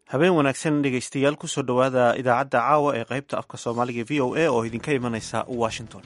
habeen wanaagsan dhegaystayaal kusoo dhowaada idaacadda caawa ee qaybta afka soomaaliga v o a oo idinka imanaysa washington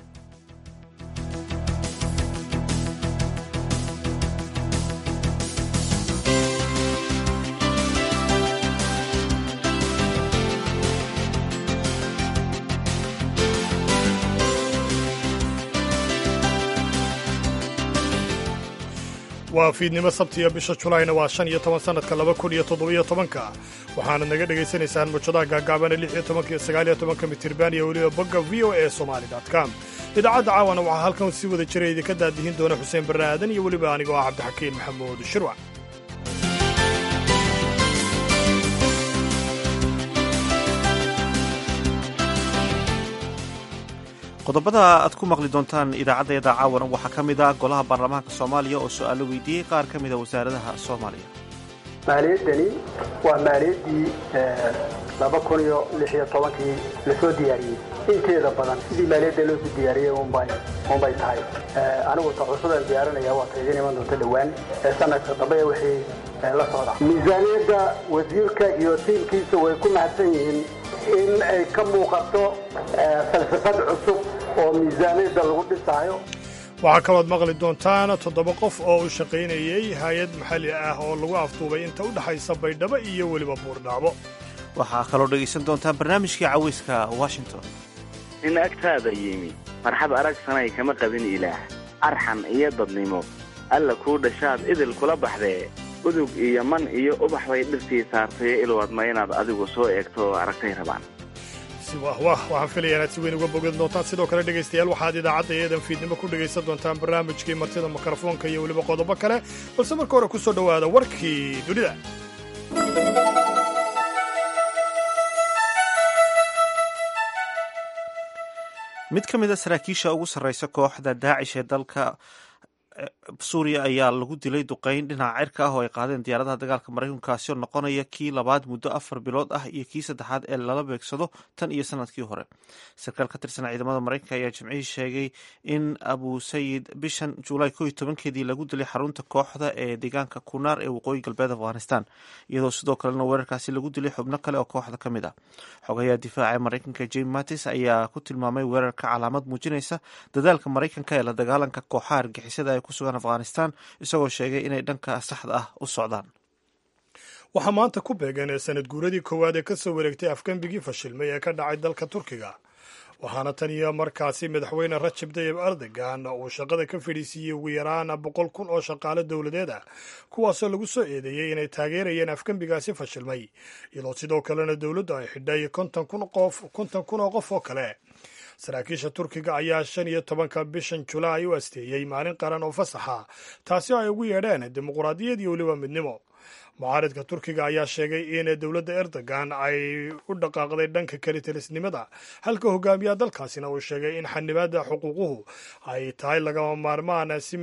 waa fiidnimo sabtiya bisha julayna waa shan iyo toban sannadka laba kun iyo toddobiyo tobanka waxaana naga dhegaysanaysaan mujadaha gaagaabana lix iyo tobanka iyo sagaal iyo tobanka mitirban iyo weliba bogga v o a somali com idaacadda caawana waxaa halkan si wada jira idinka daadihin doona xuseen barre aadan iyo weliba anigoo ah cabdixakiin maxamuud shirwac qodobada aad ku maqli doontaan idaacaddeeda caawana waxaa ka mid ah golaha baarlamaanka soomaaliya oo su'aalo weydiiyey qaar ka mida wasaaradaha soomaaliya maaliyaddani waa maaliyaddii laba kun iyo lix iyo tobankii lasoo diyaariyey inteeda badan sidii maaliyadda loo soo diyaariyey unbay tahay anigu ta cusubaan diyaarinaya waa taydin iman doonta dhowaan ee sanadka dambe wixii la socda miisaaniyadda wasiirka iyo tiimkiisa way ku mahadsan yihiin in ay ka muuqato falsafad cusub oo miisaaniyadda lagu dhisaayo waxaa kalood maqli doontaan toddoba qof oo u shaqaynayey hay-ad maxalli ah oo lagu afduubay inta u dhexaysa baydhabo iyo weliba buurdhaabo waxaa kaloo dhegaysan doontaan barnaamijkii cawayska washington nin agtaada yimi farxad arag sanay kama qabin ilaah arxan iyo dadnimo alla kuu dhashaad idil kula baxdee udug iyo man iyo ubax bay dhirtii saartayo ilwadma inaad adigu soo eegto oo aragtay rabaan wah wah waxaan filaya inaad si weyn uga bogan doontaan sidoo kale dhegaystayaal waxaad idaacadda eedan fiidnimo ku dhegaysan doontaan barnaamijkii martida mikrofoonka iyo weliba qodobo kale balse marka hore ku soo dhowaada warkii dunida mid ka mid a saraakiisha ugu sarraysa kooxda daacish ee dalka suuriya ayaa lagu dilay duqeyn dhinaca cirka ah oo ay qaadeen diyaaradaha dagaalka maraykankaasi oo noqonaya kii labaad muddo afar bilood ah iyo kii saddexaad ee lala beegsado tan iyo sanadkii hore sarkaal ka tirsan ciidamada maraykanka ayaa jimcihii sheegay in abu sayid bishan juulaay ko iyo tobankeedii lagu dilay xarunta kooxda ee deegaanka kunaar ee waqooyi galbeed afghanistan iyadoo sidoo kalena weerarkaasi lagu dilay xubno kale oo kooxda ka mid ah xogayaha difaaca maraykanka jame mattis ayaa ku tilmaamay weerarka calaamad muujinaysa dadaalka maraykanka ee la dagaalanka kooxaha argixisada ku sugan afghanistan isagoo sheegay inay dhanka saxda ah u socdaan waxaa maanta ku beegan ee sanad guuradii koowaad ee ka soo wareegtay afgembigii fashilmay ee ka dhacay dalka turkiga waxaana tan iyo markaasi madaxweyne rajab tayib erdogan uu shaqada ka fadhiisiiyey ugu yaraan boqol kun oo shaqaale dowladeed ah kuwaasoo lagu soo eedeeyey inay taageerayeen afgembigaasi fashilmay iyadoo sidoo kalena dowladdu ay xidhay konton kun oo qof oo kale saraakiisha turkiga ayaa shan iyo tobanka bishan julaay u asteeyey maalin qaran oo fasaxa taasi oo ay ugu yeedheen dimuquraadiyad iyo weliba midnimo mucaaridka turkiga ayaa sheegay in dowladda erdogan ay u dhaqaaqday dhanka kalitelisnimada halka hogaamiyaha dalkaasina uu sheegay in xanibaada xuquuquhu ay tahay lagama maarmaan si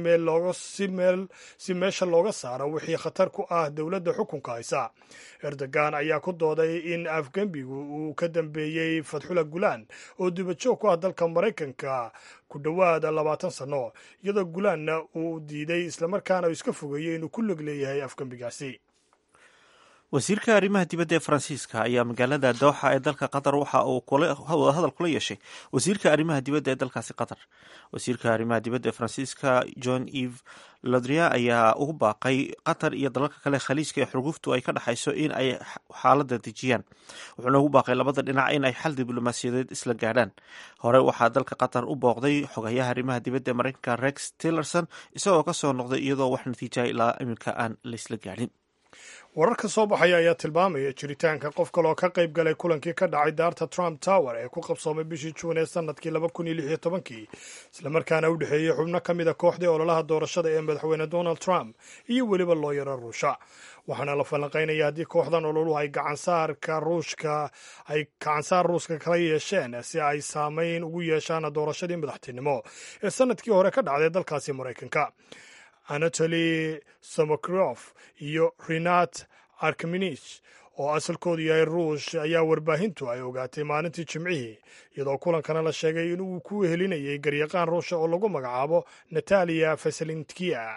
si meesha looga saaro wixii khatar ku ah dowladda xukunka haysa erdogan ayaa ku dooday in afgembigu uu ka dambeeyey fatxula gulaan oo dubajoog ku ah dalka maraykanka ku dhowaada labaatan sanno iyadoo gulaanna uu diiday islamarkaana uu iska fogeeyey inuu ku log leeyahay afgembigaasi wasiirka arrimaha dibadda ee faransiiska ayaa magaalada dooxa ee dalka qatar waxa uu hadal kula yeeshay wasiirka arrimaha dibadda ee dalkaasi qatar wasiirka arrimaha dibadda ee faransiiska john eve lodria ayaa ugu baaqay qatar iyo dalalka kale khaliijka ee xurguftu ay ka dhexayso in ay xaaladda dejiyaan wuxuuna ugu baaqay labada dhinac in ay xal diblomaasiyadeed isla gaadhaan hore waxaa dalka qatar u booqday xogayaha arrimaha dibadda ee maraykanka rex tillerson isagoo ka soo noqday iyadoo wax natiijaha ilaa iminka aan laysla gaadhin wararka soo baxaya ayaa tilmaamaya jiritaanka qof kaloo ka qayb galay kulankii ka dhacay daarta trump tower ee ku qabsoomay bishii juun ee sanadkii laba kun iyo lix iyo tobankii islamarkaana u dhexeeyey xubno ka mid a kooxdii ololaha doorashada ee madaxweyne donald trump iyo weliba looyaro ruusha waxaana la falanqaynaya haddii kooxdan ololuhu ay gacansaarka ruushka ay gacansaar ruuska kala yeesheen si ay saameyn ugu yeeshaan doorashadii madaxtinimo ee sanadkii hore ka dhacday dalkaasi maraykanka anatoli somokrof iyo renat arkminich oo asalkoodu yahay ruush ayaa warbaahintu ay ogaatay maalintii jimcihii iyadoo kulankana la sheegay in uu ku helinayay garyaqaan ruusha oo lagu magacaabo nataliya fasalintkiya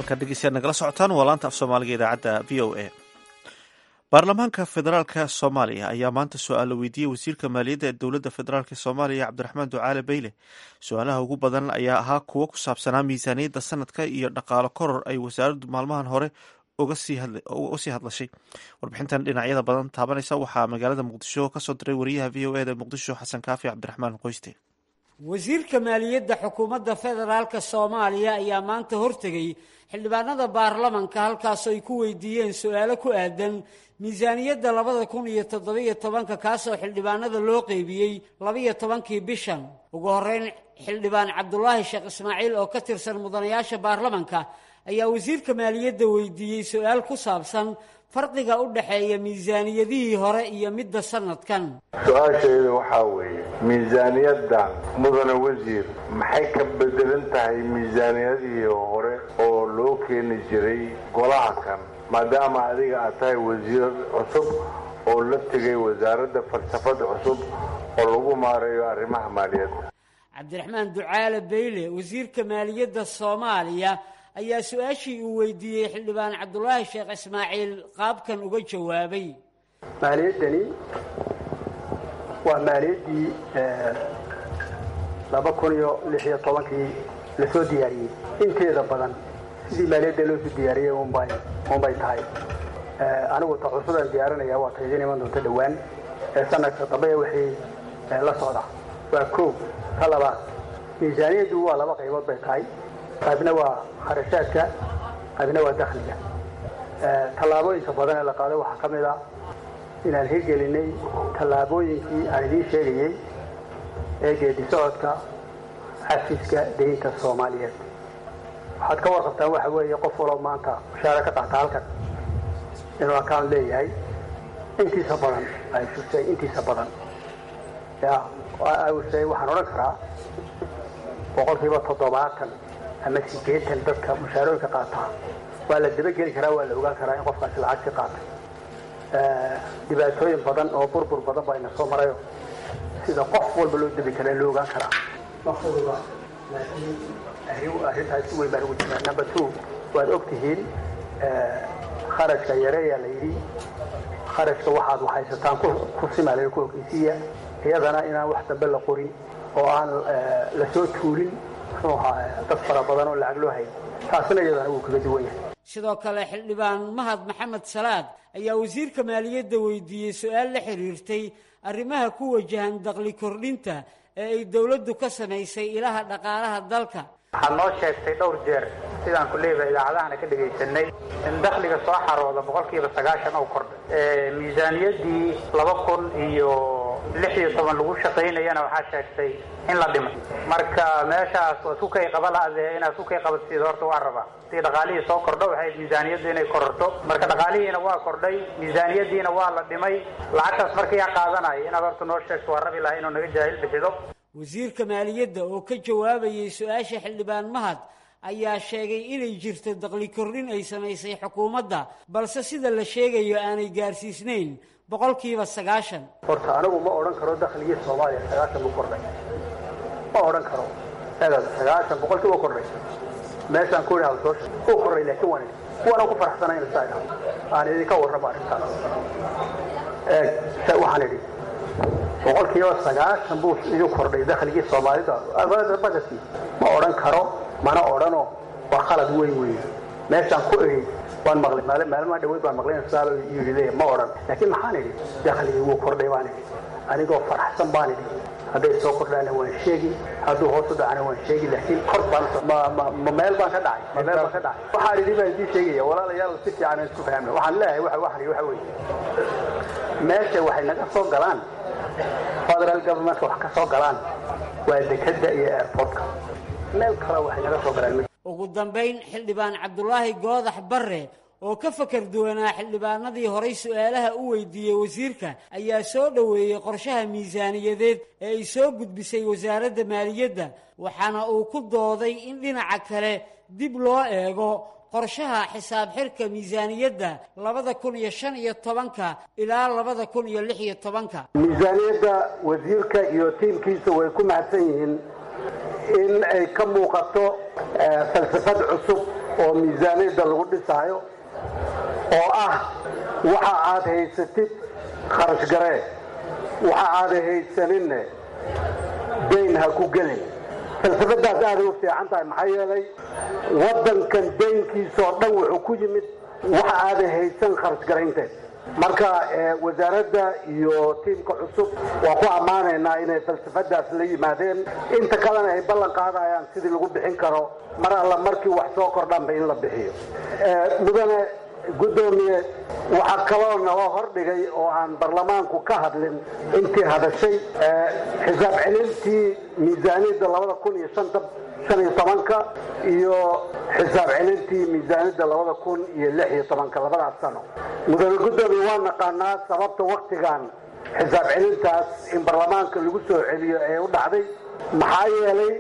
halkaad dhegeystayaad nagala socotaan waa laanta af soomaaliga idaacadda v o a baarlamaanka federaalka soomaaliya ayaa maanta su-aalo weydiiyey wasiirka maaliyadda ee dowladda federaalk soomaaliya cabdiraxmaan ducaale beyle su-aalaha ugu badan ayaa ahaa kuwo ku saabsanaa miisaaniyadda sanadka iyo dhaqaalo koror ay wasaaraddu maalmahan hore uga sii hadlashay warbixintan dhinacyada badan taabanaysa waxaa magaalada muqdisho kasoo diray wariyaha v o eda muqdisho xasan kaafi cabdiraxmaan qoyste wasiirka maaliyadda xukuumadda federaalka soomaaliya ayaa maanta hortegay xildhibaanada baarlamanka halkaasoo ay ku weydiiyeen su-aalo ku aadan miisaaniyadda labada kun iyo toddobiyo tobanka kaasoo xildhibaanada loo qeybiyey labiyo tobankii bishan ugu horeyn xildhibaan cabdulaahi sheekh ismaaciil oo ka tirsan mudanayaasha baarlamanka ayaa wasiirka maaliyadda weydiiyey su-aal ku saabsan farqiga u dhexeeya miisaaniyadihii hore iyo midda sanadkan su-aasheeda waxaa weeye miisaaniyadda mudane wasiir maxay ka bedelan tahay miisaaniyadihii hore oo loo keeni jiray golaha kan maadaama adiga aad tahay wasiir cusub oo la tegay wasaaradda falsafada cusub oo lagu maareeyo arrimaha maaliyadda cabdiraxmaan ducaale beyle wasiirka maaliyadda soomaaliya ayaa su-aashii uu weydiiyey xildhibaan cabdulaahi sheekh ismaaciil qaabkan uga jawaabay maaliyaddani waa maaliyaddii laba kun iyo lix iyo tobankii lasoo diyaariyey inteeda badan sidii maaliyadda loosoo diyaariyey unbay unbay tahay anigu ta cusub aan diyaarinaya waa ta idiin iman doonta dhowaan ee sanadka dambe wixii la socda waa koob ka labaad miisaaniyaddu waa laba qaybood bay tahay qaybna waa kharashaadka qaybna waa dakhliga tallaabooyinka badan ee la qaaday waxaa ka mid a inaan hirgelinay tallaabooyinkii aan idiin sheegayey ee geedi socodka xafiiska deynta soomaaliyeed waxaad ka warqabtaan waxa weeye qof waloo maanta mushaara ka qaata halkan inuu account leeyahay intiisa badan ay shusay intiisa badan ya awsay waxaan odhan karaa boqolkiiba toddobaatan ama sideetan dadka mushaarooyinka qaataa waa la dabageli karaa waa la ogaan karaa in qofkaasi lacag ka qaatay dhibaatooyin badan oo burbur badan baa ina soo marayo sida qof walba loo dabi karaa loo ogaan karaa mafuduba laakiin arrintaas si weyn baan ugu jiraa number two waad og tihiin kharashka yareeyaa la yidhi kharashka waxaad waxaysataan ku simaalayo ku ogeysiiya iyadana inaan wax dambe la qorin oo aan la soo tuulin muxuu ahaa dad fara badan oo lacag loo hayo taasina iyadana wuu kaga duwan yahay sidoo kale xildhibaan mahad maxamed salaad ayaa wasiirka maaliyadda weydiiyey su-aal la xiriirtay arrimaha ku wajahan daqli kordhinta ee ay dowladdu ka samaysay ilaha dhaqaalaha dalka waxaad noo sheegtay dhowr jeer sidaan ku leedahay idaacadahana ka dhegaysanay in dakhliga soo xarooda boqolkiiba sagaashan oo kordhay miisaaniyaddii laba kun iyo lix iyo toban lagu shaqaynayana waxaa sheegtay in la dhimay marka meeshaas waa sukay qaba la-dee inaad sukay qabatid horta waa rabaa si dhaqaalihii soo kordho waxay miisaaniyaddu inay kororto marka dhaqaalihiina waa kordhay miisaaniyaddiina waa la dhimay lacagtaas markayaa qaadanaya inaad horta noo sheegto waa rabi lahaa inuu naga jaahil bixido wasiirka maaliyadda oo ka jawaabayay su-aasha xildhibaan mahad ayaa sheegay inay jirto daqli kordhin ay samaysay xukuumadda balse sida la sheegayo aanay gaarsiisnayn boqolkiiba sagaashan horta anigu ma odhan karo dakhligii soomaaliya sagaashan buu kordhay ma odhan karo eeda sagaashan boqolkii u kordhay meeshaan ku idhaha soo sheeg uu kordhay laakiin waan waana ku faraxsanayn saa idhaho aan idinka warramo arrintaas eeg waxaan idhi boqolkiiba sagaashan buu idin kordhay dakhligii soomaalida badadkii ma odhan karo mana odhano waa khalad weyn weeye meeshaan ku idhi waan maqlay maal maalmaha dhaweyd baan maqlay saaba yidhi leeya ma odhan laakiin maxaan idhi dakhligii wuu kordhay baan idhi anigoo faraxsan baan idhi hadday soo kordhaana waan sheegi hadduu hoos u dhacana waan sheegi laakiin kor baan ma meel baan ka dhacay ma meel baan ka dhacay waxaan idhi baan idiin sheegaya walaalayaal si fiican isku fahamna waxaan leeyahay waxa waxan waxa weeye meesha waxay naga soo galaan federal governmentka wax ka soo galaan waa dekadda iyo airportka meel kale waxay naga soo galaan ugu dambayn xildhibaan cabdulaahi goodax barre oo ka fakar duwanaa xildhibaanadii horay su-aalaha u weydiiyey wasiirka ayaa soo dhoweeyey qorshaha miisaaniyadeed ee ay soo gudbisay wasaaradda maaliyadda waxaana uu ku dooday in dhinaca kale dib loo eego qorshaha xisaab xirka miisaaniyadda labada kun iyo shan iyo tobanka ilaa labada kun iyo lix iyo tobanka miisaaniyadda wasiirka iyo tiimkiisa way ku mahadsan yihiin in ay ka muuqato falsafad cusub oo miisaaniyadda lagu dhisaayo oo ah waxa aad haysatid kharash garee waxa aadan haysaninne dayn ha ku gelin falsafadaas aaday u fiican tahay maxaa yeelay waddankan daynkiisaoo dhan wuxuu ku yimid waxa aadan haysan kharash garaynteed marka wasaaradda iyo tiimka cusub waa ku ammaanaynaa inay falsafadaas la yimaadeen inta kalena ay ballan qaadayaan sidii lagu bixin karo mar alla markii wax soo kordhanba in la bixiyo mudane guddoomiye waxaa kaloo naloo hordhigay oo aan baarlamaanku ka hadlin intii hadashay xisaab celintii miisaaniyadda labada kun iyo shanta shan iyo tobanka iyo xisaab celintii miisaaniyadda labada kun iyo lix iyo tobanka labadaas sano mudane guddoomiye waa naqaanaa sababta waktigan xisaab celintaas in baarlamaanka lagu soo celiyo ee u dhacday maxaa yeelay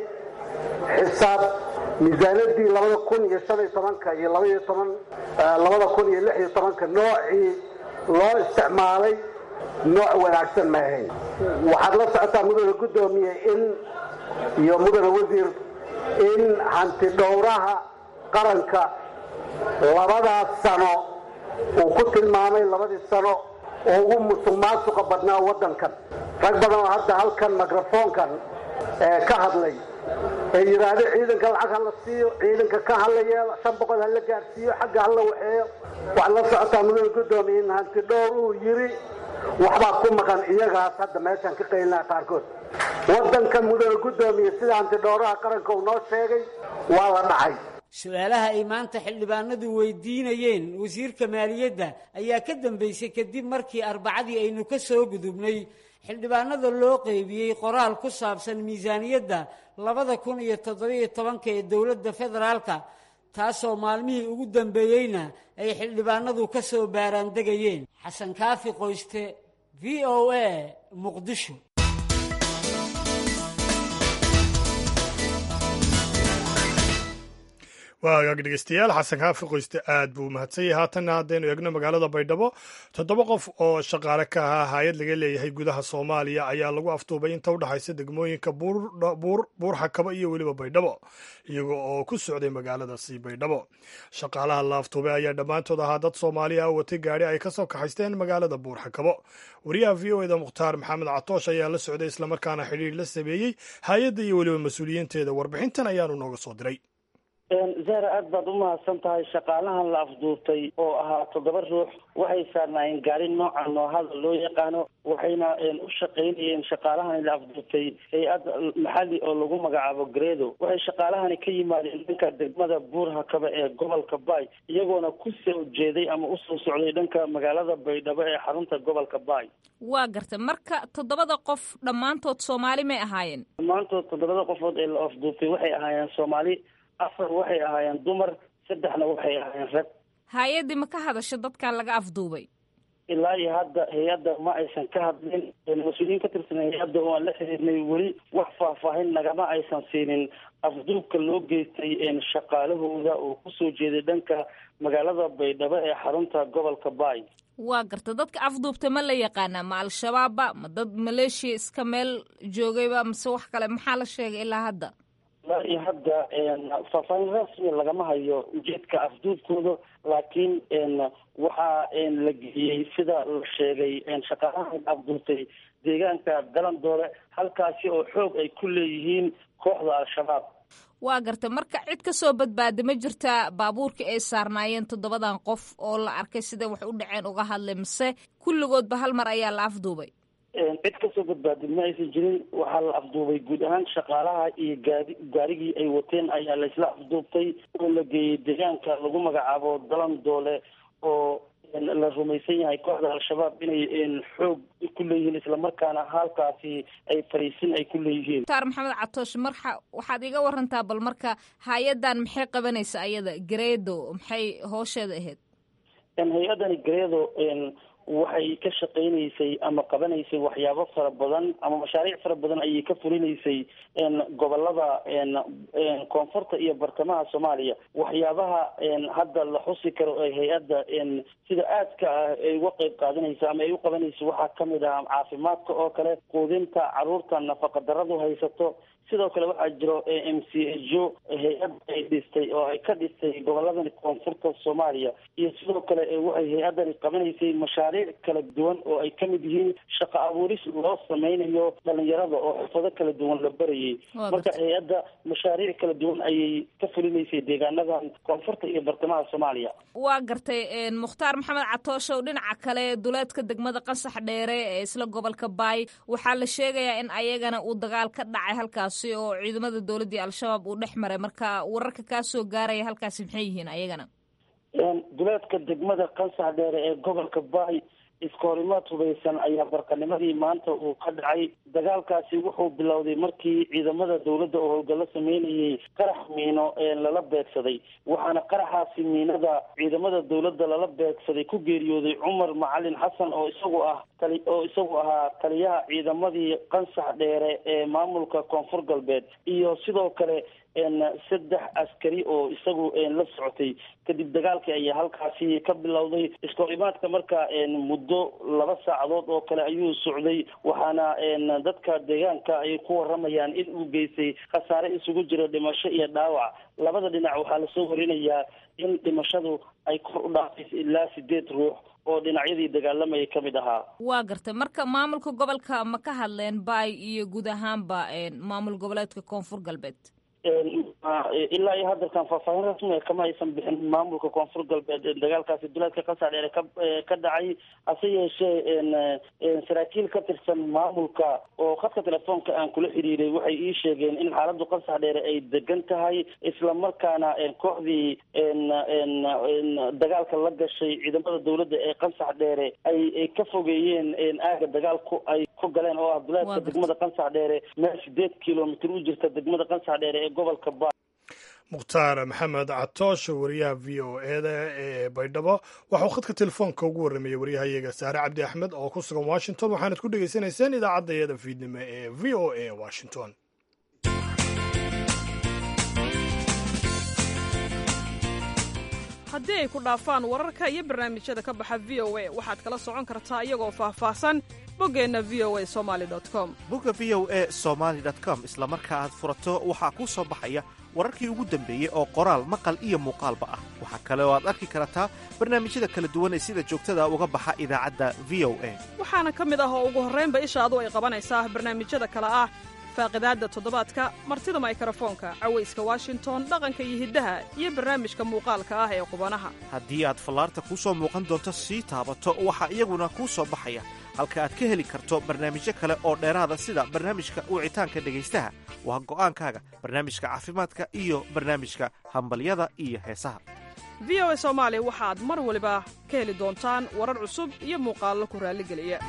xisaab miisaaniyadii labada kun iyo shan iyo tobanka iyo labaiyo toban labada kun iyo lix iyo tobanka noocii loo isticmaalay nooc wanaagsan ma ahayn waxaad la socotaa mudane guddoomiye in iyo mudane wasiir in hanti dhowraha qaranka labadaas sano uu ku tilmaamay labadii sano oo ugu musuq maasuqa badnaa waddankan rag badan oo hadda halkan microfoonkan ka hadlay ee yidhaahdo ciidanka lacag ha la siiyo ciidanka ka hala yeelo shan boqol ha la gaadhsiiyo xagga ha la waxeeyo waxaad la socotaa mudane guddoomiye in hanti dhowr uu yidhi waxbaa ku maqan iyagaas hadda meeshaan ka qaylinaha qaarkood waddankan mudane guddoomiye sida hanti dhowraha qaranka uu noo sheegay waa la dhacay su-aalaha ay maanta xildhibaanadu weydiinayeen wasiirka maaliyadda ayaa ka dambeysay kadib markii arbacadii aynu ka soo gudubnay xildhibaanada loo qeybiyey qoraal ku saabsan miisaaniyadda labada kun iyo toddobiyo tobanka ee dowladda federaalka taasoo maalmihii ugu dambeeyeyna ay xildhibaanadu ka soo baaraandegayeen xasan kaafi qoyste v o a muqdisho waa hagaag dhegeystayaal xasan kaafi qoyste aad buu umahadsan yahay haatanna haddaynu eegno magaalada baydhabo toddoba qof oo shaqaale ka ahaa hay-ad laga leeyahay gudaha soomaaliya ayaa lagu aftuubay inta u dhexaysa degmooyinka buur xakabo iyo weliba baydhabo iyaga oo ku socday magaaladaasi baydhabo shaqaalaha la aftuubay ayaa dhammaantood ahaa dad soomaaliya ah watay gaadhi ay ka soo kaxaysteen magaalada buur xakabo wariyaha v o eda mukhtaar maxamed catoosh ayaa la socday islamarkaana xidhiir la sameeyey hay-adda iyo weliba mas-uuliyiinteeda warbixintan ayaanu nooga soo diray zahra aad baad umahadsan tahay shaqaalahan la afduurtay oo ahaa toddoba ruux waxay saarnaayeen gaari noocan noohada loo yaqaano waxayna u shaqaynayeen shaqaalahani la afduurtay hay-ad maxali oo lagu magacaabo gredo waxay shaqaalahani ka yimaadeen dhanka degmada buur hakaba ee gobolka bay iyagoona ku soo jeeday ama usoo socday dhanka magaalada baydhabo ee xarunta gobolka bay waa garta marka toddobada qof dhammaantood soomaali may ahaayeen dhammaantood toddobada qofood ee la afduurtay waxay ahaayeen soomaali afar waxay ahaayeen dumar saddexna waxay ahaayeen rag hay-addii ma ka hadasho dadkan laga afduubay ilaa iyo hadda hay-adda ma aysan ka hadlin mas-uuliyiin ka tirsan hay-adda oo aan la xiriirnay weli wax faahfaahin nagama aysan siinin afduubka loo geystay shaqaalahooda oo kusoo jeeday dhanka magaalada baydhabo ee xarunta gobolka bay waa garta dadka afduubta ma la yaqaanaa ma al-shabaabba ma dad maleeshiya iska meel joogayba mise wax kale maxaa la sheegay ilaa hadda ilaa iyo hadda faahfaahin rasmi lagama hayo ujeedka afduubkooda laakiin waxaa la geliyey sida la sheegay shaqaalahan afduubtay deegaanka galandoole halkaasi oo xoog ay ku leeyihiin kooxda al-shabaab waa garta marka cid ka soo badbaada ma jirtaa baabuurka ay saarnaayeen toddobadan qof oo la arkay siday wax u dhaceen uga hadlay mise kulligoodba hal mar ayaa la afduubay cid kasoo badbaadin ma aysan jirin waxaa la afduubay guud ahaan shaqaalaha iyo gaadi gaarigii ay wateen ayaa laysla afduubtay oo la geeyey deegaanka lagu magacaabo dalandoole oo la rumaysan yahay kooxda al-shabaab inay xoog ku leeyihiin islamarkaana halkaasi ay fariisin ay ku leeyihiin mukhtaar maxamed catoosh marka waxaad iga warantaa bal marka hay-addan maxay qabanaysa ayada gareedo maxay hoosheeda ahayd hay-addani gareedo waxay ka shaqaynaysay ama qabanaysay waxyaabo fara badan ama mashaariic fara badan ayay ka fulinaysay gobolada koonfurta iyo bartamaha soomaaliya waxyaabaha hadda la xusi karo ee hay-adda sida aadka ah ay uga qeyb qaadanaysa ama ay u qabanayso waxaa kamid ah caafimaadka oo kale quudinta caruurta nafaqa daradu haysato sidoo kale waxaa jiro m c jo hay-ad ay dhistay oo ay ka dhistay goboladani koonfurta soomaaliya iyo sidoo kale waxay hay-adani qabanaysay mashaariic kala duwan oo ay kamid yihiin shaqo abuuris loo sameynayo dhalinyarada oo xirfado kala duwan la barayay marka hay-adda mashaariic kala duwan ayay ka fulinaysay deegaanadan koonfurta iyo bartamaha soomaaliya waa gartay mukhtaar maxamed catooshow dhinaca kale duleedka degmada qasax dheere ee isla gobolka baay waxaa la sheegayaa in ayagana uu dagaal ka dhacay halkaasi oo ciidamada dowladdii al-shabaab uu dhex maray marka wararka kaa soo gaaraya halkaasi maxay yihiin ayagana duleedka degmada qasax dheere ee gobolka baay iskoorimaad hubaysan ayaa barqanimadii maanta uu ka dhacay dagaalkaasi wuxuu bilowday markii ciidamada dowladda oo howlgallo sameynayay qarax miino lala beegsaday waxaana qaraxaasi miinada ciidamada dowladda lala beegsaday ku geeriyooday cumar macalin xasan oo isagu ah tali oo isagu ahaa taliyaha ciidamadii qansax dheere ee maamulka koonfur galbeed iyo sidoo kale saddex askari oo isagu la socotay kadib dagaalkii ayaa halkaasi ka bilowday iskoorimaadka marka muddo laba saacadood oo kale ayuu socday waxaana dadka deegaanka ay ku waramayaan in uu geystay khasaare isugu jira dhimasho iyo dhaawac labada dhinac waxaa lasoo warinayaa in dhimashadu ay kor u dhaafayso ilaa sideed ruux oo dhinacyadii dagaalamayay ka mid ahaa waa gartay marka maamulka gobolka ma ka hadleen baay iyo guud ahaanba maamul goboleedka koonfur galbeed ilaa iyo hadalkan faahfaahin rasmiga kama aysan bixin maamulka koonfur galbeed dagaalkaasi duleedka qasaar dheere ka ka dhacay hase yeeshee saraakiil ka tirsan maamulka oo khadka telefoonka aan kula xiriiray waxay ii sheegeen in xaaladu qasax dheere ay degan tahay islamarkaana kooxdii dagaalka la gashay ciidamada dowladda ee qasax dheere ay ka fogeeyeen aaga dagaalku ay ku galeen oo ah duleedka degmada qasax dheere meel sideed kilomitr u jirta degmada qasax dheere ee gobolka ba mukhtaar maxamed catoosh wariyaha v o eda ee baydhabo waxauu khadka telefoonka ugu warramayey waryahayaga saare cabdi axmed oo ku sugan washington waxaanad ku dhegaysanayseen idaacadda iyada fiidnimo ee v o a washington haddii ay ku dhaafaan wararka iyo barnaamijyada ka baxa v o a waxaad kala socon kartaa iyagoo faahfaahsan boggeenna v o a somali com bogga v o a somaali com isla marka aad furato waxaa kuu soo baxaya wararkii ugu dambeeyey oo qoraal maqal iyo muuqaalba ah waxaa kale oo aad arki kartaa barnaamijyada kala duwan ee sida joogtada uga baxa idaacadda v o a waxaana ka mid ah oo ugu horraynba ishaadu ay qabanaysaa barnaamijyada kale ah faaqidaadda toddobaadka martida maykarafoonka cawayska washington dhaqanka iyo hiddaha iyo barnaamijka muuqaalka ah ee qubanaha haddii aad fallaarta kuu soo muuqan doonto sii taabato waxaa iyaguna kuu soo baxaya halka aad ka heli karto barnaamijyo kale oo dheeraada sida barnaamijka wicitaanka dhegaystaha waa go'aankaaga barnaamijka caafimaadka iyo barnaamijka hambalyada iyo heesaha v o a soomaali waxaad mar waliba ka heli doontaan warar cusub iyo muuqaallo ku raalligeliya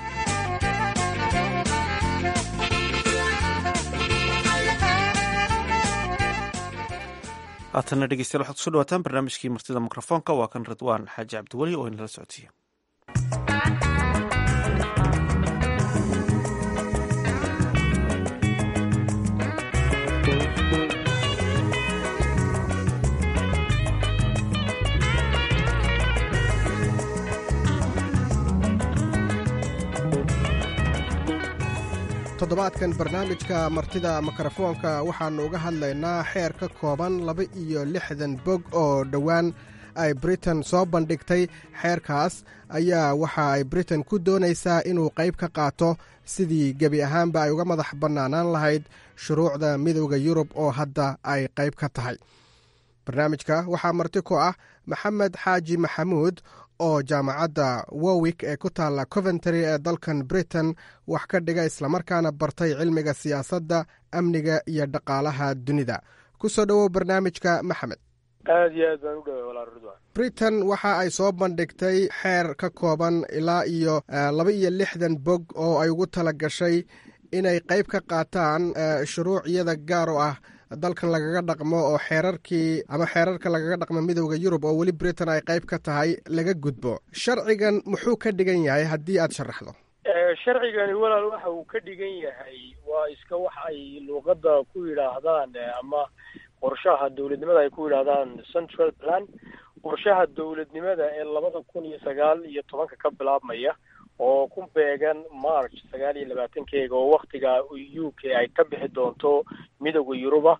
haatanna dhegeystayaal waxaad kuso dhawaataan barnaamijkii martida mikrofoonka waa kan ridwaan xaaji cabdiweli oo inala socodsiiya toddobaadkan barnaamijka martida mikrofoonka waxaannu uga hadlaynaa xeer ka kooban laba iyo lixdan bog oo dhowaan ay britain soo bandhigtay xeerkaas ayaa waxa ay britain ku doonaysaa inuu qayb ka qaato sidii gebi ahaanba ay uga madax bannaanaan lahayd shuruucda midowda yurub oo hadda ay qayb ka tahay barnaamijka waxaa marti ku ah maxamed xaaji maxamuud oo jaamacadda warwick ee ku taalla coventry ee dalkan britain wax ka dhiga islamarkaana bartay cilmiga siyaasadda amniga iyo dhaqaalaha dunida ku soo dhowow barnaamijka maxamed aad iyo aad baan u dhaway walaal ridwan britain waxa ay soo bandhigtay xeer ka kooban ilaa iyo laba iyo lixdan bog oo ay ugu tala gashay inay qayb ka qaataan shuruuciyada gaar oo ah dalkan lagaga dhaqmo oo xeerarkii ama xeerarka lagaga dhaqmo midowda yurub oo weli britain ay qayb ka tahay laga gudbo sharcigan muxuu ka dhigan yahay haddii aad sharaxdo sharcigani walaal waxa uu ka dhigan yahay waa iska wax ay luuqadda ku yidhaahdaan ama qorshaha dowladnimada ay ku yidhaahdaan central plan qorshaha dowladnimada ee labada kun iyo sagaal iyo tobanka ka bilaabmaya oo ku beegan march sagaal iyo labaatankeega oo waktiga u k ay ka bixi doonto midooda yuruba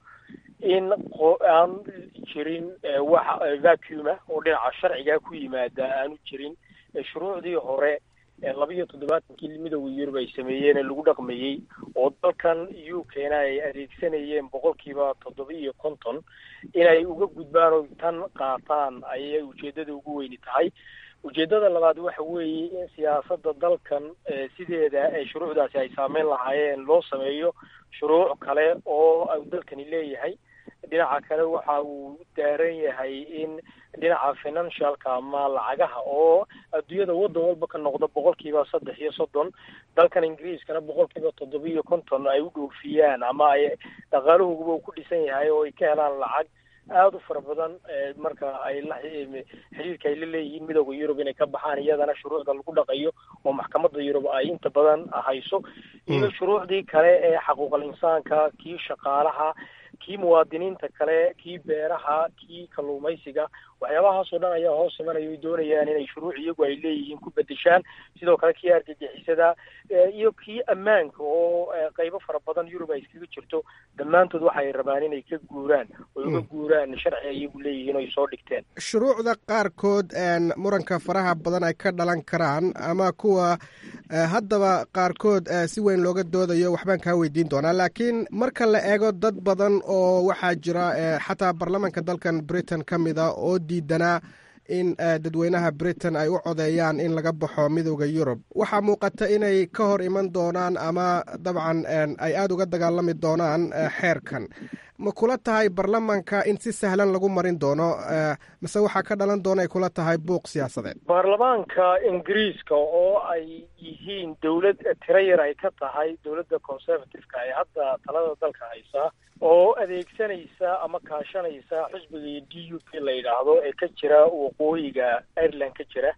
in aan jirin wax vacuuma oo dhinaca sharciga ku yimaada aanu jirin shuruucdii hore labiiyo toddobaatankii midooda yurub ay sameeyeen ee lagu dhaqmayey oo dalkan u k na ay adeegsanayeen boqolkiiba toddoba iyo konton inay uga gudbaan oo tan qaataan ayay ujeedada ugu weyni tahay ujeedada labaad waxa weeye in siyaasadda dalkan sideeda ee shuruucdaasi ay saameyn lahaayeen loo sameeyo shuruuc kale oo dalkani leeyahay dhinaca kale waxa uu daaran yahay in dhinaca financialka ama lacagaha oo adduunyada waddan walba ka noqda boqolkiiba saddex iyo soddon dalkan ingiriiskana boqolkiiba toddoba iyo konton ay u dhoofiyaan ama ay dhaqaaluhuba uu ku dhisan yahay oo ay ka helaan lacag aada u fara badan marka ay la xiriirka ay la leeyihiin midooda yurub inay ka baxaan iyadana shuruucda lagu dhaqayo oo maxkamadda yurub ay inta badan hayso iyo shuruucdii kale ee xaquuqal insaanka kii shaqaalaha kii muwaadiniinta kale kii beeraha kii kalluumaysiga waxyaabahaasoo dhan ayaa hoos imanaya ay doonayaan inay shuruuc iyagu ay leeyihiin ku bedeshaan sidoo kale kii argagixisada iyo kii ammaanka oo qaybo fara badan yurub ay iskaga jirto dhammaantood waxay rabaan inay ka guuraan oy uga guuraan sharci ay iyagu leeyihiin oy soo dhigteen shuruucda qaarkood muranka faraha badan ay ka dhalan karaan ama kuwa haddaba qaarkood si weyn looga doodayo waxbaan kaa weydiin doonaa laakiin marka la eego dad badan oo waxaa jira xataa baarlamaanka dalkan britain ka mida oo diidanaa in dadweynaha britain ay u codeeyaan in laga baxo midooda yurub waxaa muuqata inay ka hor iman doonaan ama dabcan ay aada uga dagaalami doonaan xeerkan ma kula tahay baarlamaanka in si sahlan lagu marin doono mase waxaa ka dhalan doona ay kula tahay buuq siyaasadeed baarlamaanka ingiriiska oo ay yihiin dowlad tiro yar ay ka tahay dowladda conservative-ka ee hadda talada dalka haysa oo adeegsanaysa ama kaashanaysa xisbiga d u p la yidhaahdo ee ka jira waqooyiga ireland ka jira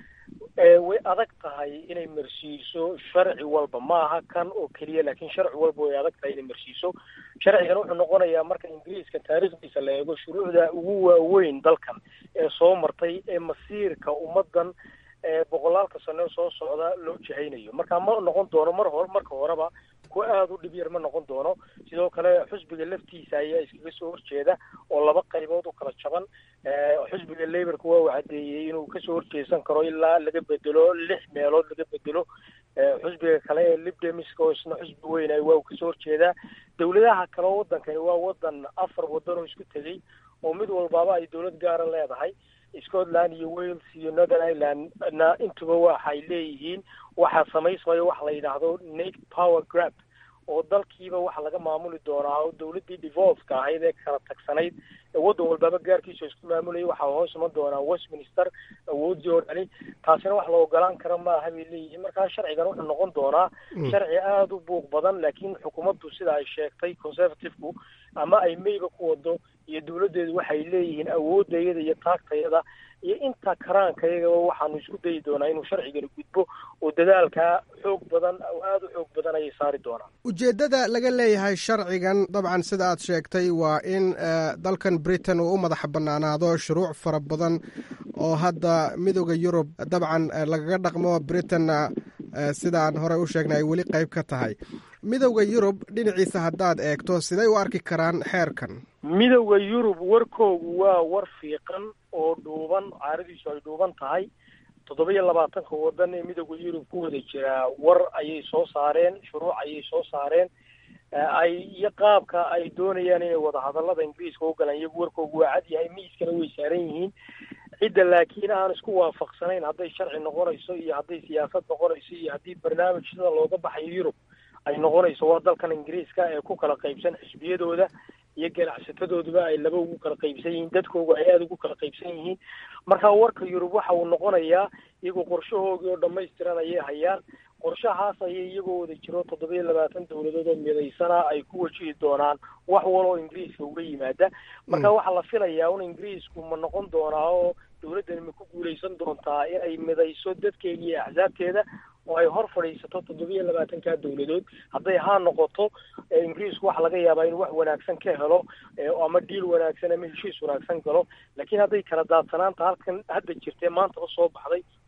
way adag tahay inay marsiiso sharci walba maaha kan oo keliya laakiin sharci walba way adag tahay inay marsiiso sharcigan wuxuu noqonayaa marka ingiriiska taariikhdiisa la eego shuruucda ugu waaweyn dalkan ee soo martay ee masiirka ummadan boqolaalka sano soo socda loo jahaynayo marka ma noqon doono mar hore marka horeba kuwa aada u dhib yar ma noqon doono sidoo kale xusbiga laftiisa ayaa iskaga soo horjeeda oo laba qaybood u kala jaban xusbiga laborka waa uu caddeeyey inuu kasoo horjeesan karo ilaa laga bedelo lix meelood laga bedelo xusbiga kale ee libdemiska oo isna xusbi weynay waa uu kasoo horjeedaa dowladaha kale oo wadankani waa wadan afar wadan oo isku tegey oo mid walbaaba ay dowlad gaara leedahay scotland iyo wales iyo northern ireland na intuba waxay leeyihiin waxaa samaysmayo waxa la yidhaahdo nate power grab oo dalkiiba waxa laga maamuli doonaa oo dowladdii devolveka ahayd ee kala tagsanayd ee waddan walbaaba gaarkiisa isku maamulayay waxaa hoos iman doonaa westminster awoodii oo dhani taasina wax la ogolaan kara maaha bay leeyihiin markaa sharcigan wuxuu noqon doonaa sharci aada u buuq badan laakiin xukuumaddu sida ay sheegtay conservative-ku ama ay mayba ku wado iyo dowladdeedu waxay leeyihiin awooddayada iyo taagtayada iyo inta karaankayagaba waxaanu isku dayi doonaa inuu sharcigani gudbo oo dadaalkaa xoog badan oo aada u xoog badan ayay saari doonaan ujeeddada laga leeyahay sharcigan dabcan sida aad sheegtay waa in dalkan britain uu u madaxa bannaanaado shuruuc fara badan oo hadda midooda yurub dabcan lagaga dhaqmo britainna sida aan horey u sheegnay ay weli qayb ka tahay midowda yurub dhinaciisa haddaad eegto siday u arki karaan xeerkan midowda yurub warkoogu waa war fiiqan oo dhuuban caaradiisu ay dhuuban tahay toddoba iyo labaatanka waddan ee midowda yurub ku wada jiraa war ayay soo saareen shuruuc ayay soo saareen ay iyo qaabka ay doonayaan inay wadahadallada ingiriiska u galaan iyagu warkoogu waa cad yahay miiskana way saaran yihiin cidda laakiin aan isku waafaqsanayn hadday sharci noqonayso iyo hadday siyaasad noqonayso iyo haddii barnaamij sida looga baxayo yurub ay noqonayso waa dalkan ingiriiska ee ku kala qaybsan xisbiyadooda iyo ganacsatadooduba ay laba ugu kala qaybsan yihiin dadkoogu ay aada ugu kala qaybsan yihiin marka warka yurub waxa uu noqonayaa iyagoo qorshahoogii oo dhammaystiran ayay hayaan qorshahaas ayay iyagoo wada jiro toddoba iyo labaatan dowladood oo midaysana ay ku wajihi doonaan wax waloo ingiriiska uga yimaada marka waxaa la filayaa un ingiriisku ma noqon doonaa oo dowladdani ma ku guulaysan doontaa inay midayso dadkeeda iyo axsaabteeda oo ay hor fadhiisato toddoba iyo labaatankaa dowladood hadday haa noqoto ingiriisku waxa laga yaabaa inuu wax wanaagsan ka helo ama dhiil wanaagsan ama heshiis wanaagsan galo laakiin hadday kala daadsanaanta halkan hadda jirtee maantaba soo baxday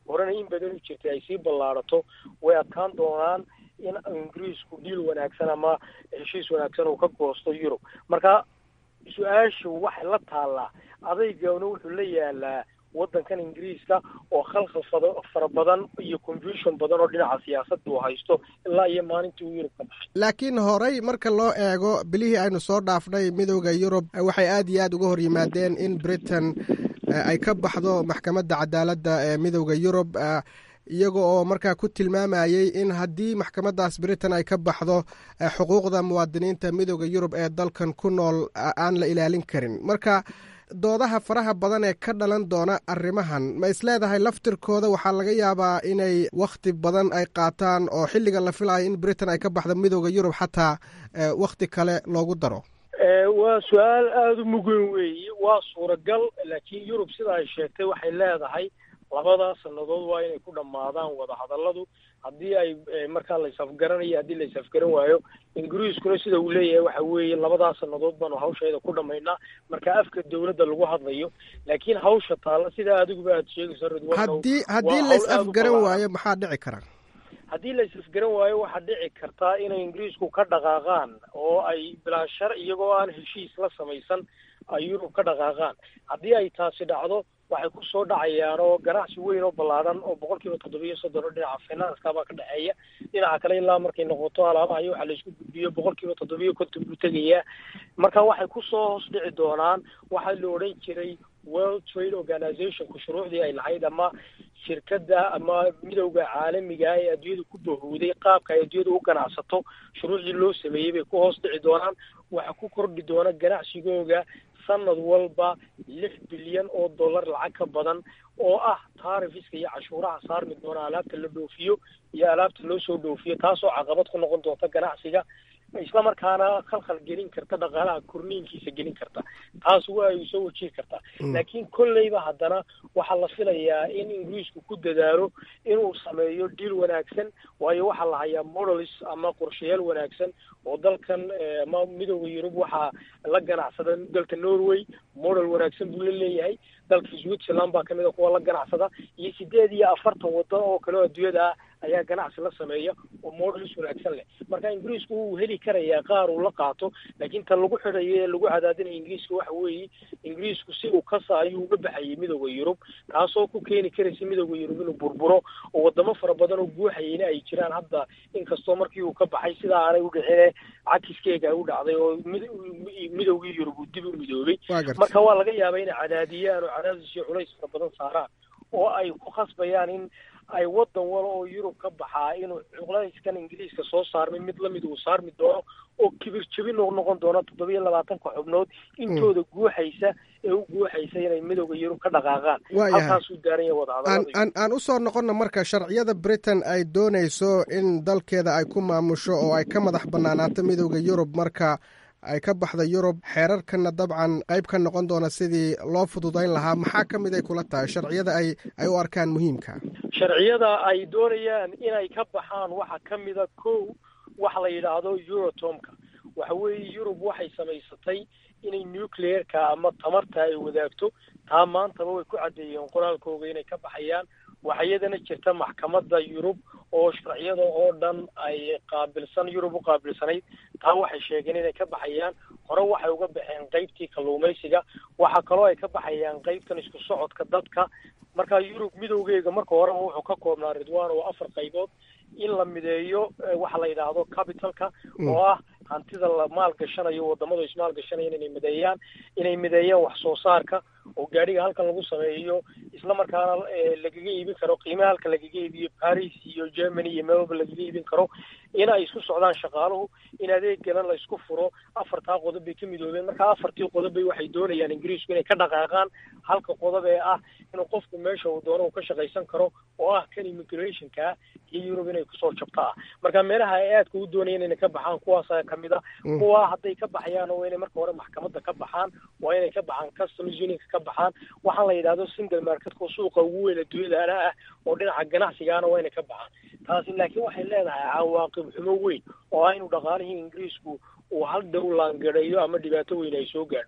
horena in badan u jirtay ay sii ballaarato way adkaan doonaan in ingiriisku dhiil wanaagsan ama heshiis wanaagsan uu ka goosto yurub marka su-aashu waxay la taallaa adaygana wuxuu la yaalaa waddankan ingiriiska oo khalkhal fada fara badan iyo confusion badan oo dhinaca siyaasadda uu haysto ilaa iyo maalintii uu yurub ka baxay laakiin horey marka loo eego bilihii aynu soo dhaafnay midowda yurub waxay aad iyo aad uga hor yimaadeen in britain ay ka baxdo maxkamadda cadaaladda ee midowda yurub iyaga oo markaa ku tilmaamayey in haddii maxkamaddaas britain ay ka baxdo xuquuqda muwaadiniinta midowda yurub ee dalkan ku nool aan la ilaalin karin marka doodaha faraha badan ee ka dhalan doona arrimahan ma isleedahay laftirkooda waxaa laga yaabaa inay wakhti badan ay qaataan oo xilliga la filayo in britain ay ka baxdo midowda yurub xataa wakhti kale loogu daro waa su-aal aada u mugan weeye waa suuragal laakiin yurub sida ay sheegtay waxay leedahay labada sannadood waa inay ku dhammaadaan wadahadalladu haddii ay markaa la isafgaranayo haddii la isafgaran waayo ingiriiskuna sida uu leeyahay waxa weeye labadaa sannadood baanu hawsheeda ku dhammaynaa marka afka dowladda lagu hadlayo laakiin hawsha taalla sidaa adiguba aad sheegayso ridwan haddii haddii la is-afgaran waayo maxaa dhici kara haddii la is-afgaran waayo waxaa dhici kartaa inay ingiriisku ka dhaqaaqaan oo ay bilaa shar iyagoo aan heshiis la samaysan ay yurub ka dhaqaaqaan haddii ay taasi dhacdo waxay ku soo dhacayaan oo ganacsi weyn oo ballaadhan oo boqol kiiba toddobiyo soddon oo dhinaca finanska baa ka dhexeeya dhinaca kale ilaa markay noqoto alaabaha iyo waxa la isku gudbiyo boqol kiiba toddobiyo konton buu tegayaa marka waxay kusoo hoos dhici doonaan waxaa la odhan jiray world trade organizationku shuruucdii ay lahayd ama shirkadda ama midowda caalamiga ee adduunyada ku bahowday qaabka ay adduunyada u ganacsato shuruucdii loo sameeyey bay ku hoos dhici doonaan waxa ku kordhi doona ganacsigooga sanad walba lix bilyan oo dollar lacag ka badan oo ah taarifiska iyo cashuuraha saarmi doona alaabta la dhoofiyo iyo alaabta loo soo dhoofiyo taasoo caqabad ku noqon doonta ganacsiga isla markaana khalkhal gelin karta dhaqaalaha korniinkiisa gelin karta taas waa ay soo wajihi kartaa laakiin kolleyba haddana waxaa la filayaa in ingiriisku ku dadaalo inuu sameeyo diil wanaagsan waayo waxaa la hayaa modelis ama qorshayaal wanaagsan oo dalkan ama midowda yurub waxaa la ganacsada dalka norway model wanaagsan buu la leeyahay dalka switzerland baa kamid a kuwa la ganacsada iyo sideed iyo afartan waddan oo kale oo adduunyada ah ayaa ganacsi la sameeya oo modelis wanaagsan leh marka ingiriisku wuu heli karayaa qaar uu la qaato laakiin tan lagu xidhayo ee lagu cadaadinaya ingiriiska waxa weeye ingiriisku si uu kasa ayuu uga baxayay midowda yurub taasoo ku keeni karaysa midowda yurub inuu burburo oo wadamo fara badan oo guuxayayna ay jiraan hadda inkastoo markii uu ka baxay sidaa aanay u dhicine cakiskeega u dhacday oo midowgii yurub uu dib u midoobay marka waa laga yaabaa inay cadaadiyaan oo cadaadis iyo culays fara badan saaraan oo ay ku khasbayaan in ay waddan wala oo yurub ka baxaa inuu culayskan ingiriiska soo saarmay mid lamid uu saarmi doono oo kibir jebin u noqon doono toddobiyo labaatanka xubnood intooda guuxaysa ee u guuxaysa inay midowda yurub ka dhaqaaqaan halkaasuu daaran yahay wadahadalada aan u soo noqonna marka sharciyada britain ay doonayso in dalkeeda ay ku maamusho oo ay ka madax bannaanaato midowda yurub marka ay ka baxda yurub xeerarkana dabcan qayb ka noqon doona sidii loo fududayn lahaa maxaa ka mid ay kula tahay sharciyada ay ay u arkaan muhiimka sharciyada ay doonayaan inay ka baxaan waxaa ka mida kow waxa la yidhaahdo eurotomka waxa weeye yurub waxay samaysatay inay nucleerka ama tamarta ay wadaagto taa maantaba way ku caddeeyeen qoraalkooga inay ka baxayaan waxaa iyadana jirta maxkamadda yurub oo sharciyada oo dhan ay qaabilsan yurub u qaabilsanayd taa waxay sheegeen inay ka baxayaan hore waxay uga baxeen qaybtii kalluumaysiga waxaa kaloo ay ka baxayaan qaybtan isku socodka dadka marka yurub midowgeega marka horeba wuxuu ka koobnaa ridwan oo afar qaybood in la mideeyo waxa la yidhaahdo capitalka oo ah hantida la maalgashanayo wadamadu ismaalgashanayaan inay mideeyaan inay mideeyaan wax soo saarka oo gaadhiga halkan lagu sameeyo isla markaana lagaga iibin karo qiimaha halka lagaga iibiyo paris iyo germany iyo meelwalba lagaga iibin karo in ay isku socdaan shaqaaluhu in adeegana la isku furo afartaa qodob bay ka midoobeen marka afartii qodob bay waxay doonayaan ingiriisku inay ka dhaqaaqaan halka qodob ee ah inuu qofku meesha uu doono uu ka shaqaysan karo oo ah kan immigrationka iyo yurub inay kusoo jabto ah marka meelaha ay aadka u doonayeen inay ka baxaan kuwaasa kamid a kuwa hadday ka baxayaan waa inay marka hore maxkamadda ka baxaan waa inay ka baxaan customs unionka ka baxaan waxaan la yidhahdo single marketka suuqa ugu weyn adduunyadaana ah oo dhinaca ganacsigaana waa inay ka baxaan taasi laakiin waxay leedahay cawaaqib xumo weyn oo ah inuu dhaqaalihii ingiriisku uu hal dhow laangareeyo ama dhibaato weyn ay soo gaadho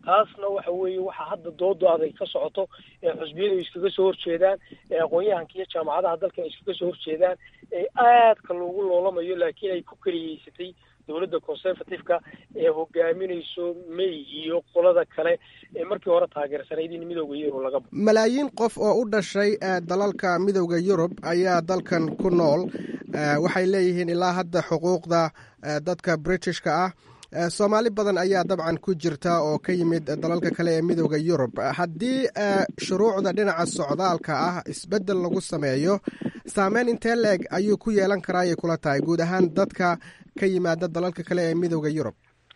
taasna waxa weeye waxa hadda doodo aday ka socoto ee xusbiyadu iskaga soo horjeedaan ee aqoon-yahanka iyo jaamacadaha dalka iskaga soo horjeedaan ee aadka loogu loolamayo laakiin ay ku keliyeysatay dowladda conservative-ka ee hogaaminayso may iyo qolada kale ee markii hore taageersanayd in midooda yurub laga malaayiin qof oo u dhashay dalalka midooda yurub ayaa dalkan ku nool waxay leeyihiin ilaa hadda xuquuqda dadka britishka ah soomaali badan ayaa dabcan ku jirta oo ka yimid dalalka kale ee midooda yurub haddii shuruucda dhinaca socdaalka ah isbeddel lagu sameeyo saameyn intee la-eg ayuu ku yeelan karaa ayay kula tahay guud ahaan dadka ka yimaada dalalka kale ee midooda yurub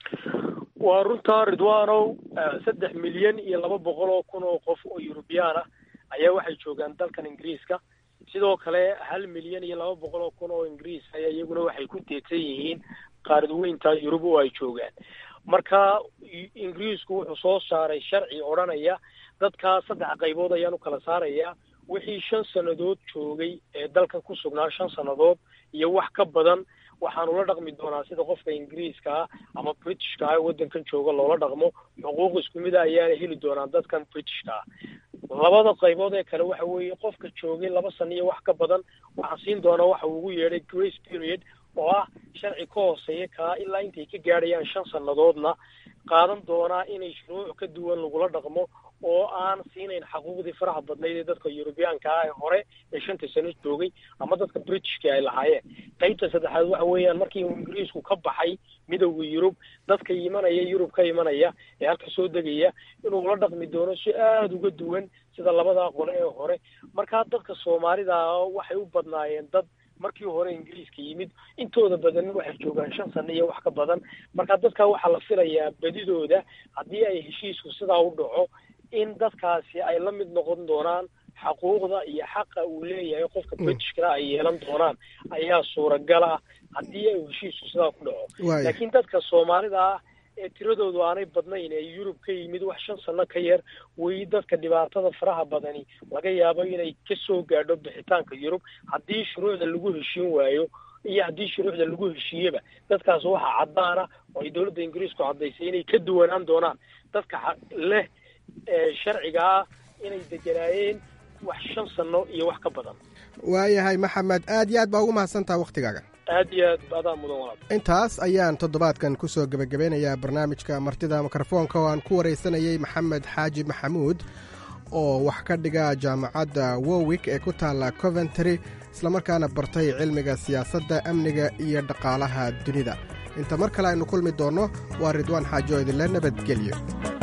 waa runtaa ridwanow saddex milyan iyo laba boqol oo kun oo qof oo eurubiyaan ah ayaa waxay joogaan dalkan ingiriiska sidoo kale hal milyan iyo laba boqol oo kun oo ingiriis ayaa iyaguna waxay ku teedsan yihiin qaaradweynta yurub oo ay joogaan marka ingiriisku wuxuu soo saaray sharci odhanaya dadkaa saddex qaybood ayaan u kala saarayaa wixii shan sannadood joogay ee dalkan ku sugnaa shan sannadood iyo wax ka badan waxaanu la dhaqmi doonaa sida qofka ingiriiska ah ama britishka ah waddankan jooga loola dhaqmo xuquuq isku mida ayaana heli doonaa dadkan britishka ah labada qaybood ee kale waxa weeye qofka joogay laba sano iyo wax ka badan waxaa siin doonaa waxa uu ugu yeedhay grace period oo ah sharci ka hooseeya kaa ilaa intay ka gaadhayaan shan sannadoodna qaadan doonaa inay shuruuc ka duwan lagula dhaqmo oo aan siinayn xaquuqdii faraha badnayd ee dadka yurubiyaanka ah ee hore ee shanta sano joogay ama dadka britishka ay lahaayeen qaybta saddexaad waxa weeyaan markii uu ingiriisku ka baxay midowda yurub dadka imanaya yurub ka imanaya ee halka soo degaya inuu la dhaqmi doono si aada uga duwan sida labadaa qole ee hore markaa dadka soomaalida waxay u badnaayeen dad markii hore ingiriiska yimid intooda badanna waxay joogaan shan sano iyo wax ka badan marka dadka waxaa la filayaa badidooda haddii ay heshiisku sidaa u dhaco in dadkaasi ay la mid noqon doonaan xaquuqda iyo xaqa uu leeyahay qofka britishkana ay yeelan doonaan ayaa suuragal ah haddii ay heshiisku sidaa ku dhaco laakiin dadka soomaalida ah ee tiradoodu aanay badnayn ee yurub ka yimid wax shan sano ka yar wey dadka dhibaatada faraha badani laga yaabo inay kasoo gaadho bixitaanka yurub haddii shuruucda lagu heshiin waayo iyo haddii shuruucda lagu heshiiyeba dadkaas waxaa caddaana oo ay dowladda ingiriisku caddaysay inay ka duwanaan doonaan dadka leh sharciga ah inay deganaayeen wax shan sano iyo wax ka badan waayahay maxamed aad iyo aad baa ugu mahadsantaha wakhtigaaga aad iyo aad adaa mudan walaal intaas ayaan toddobaadkan ku soo gebagabeynayaa barnaamijka martida mikrofoonka oo aan ku waraysanayey maxamed xaaji maxamuud oo wax ka dhiga jaamacadda wowik ee ku taalla coventry islamarkaana bartay cilmiga siyaasadda amniga iyo dhaqaalaha dunida inta mar kale aynu kulmi doonno waa ridwaan xaajo idinle nabadgelyo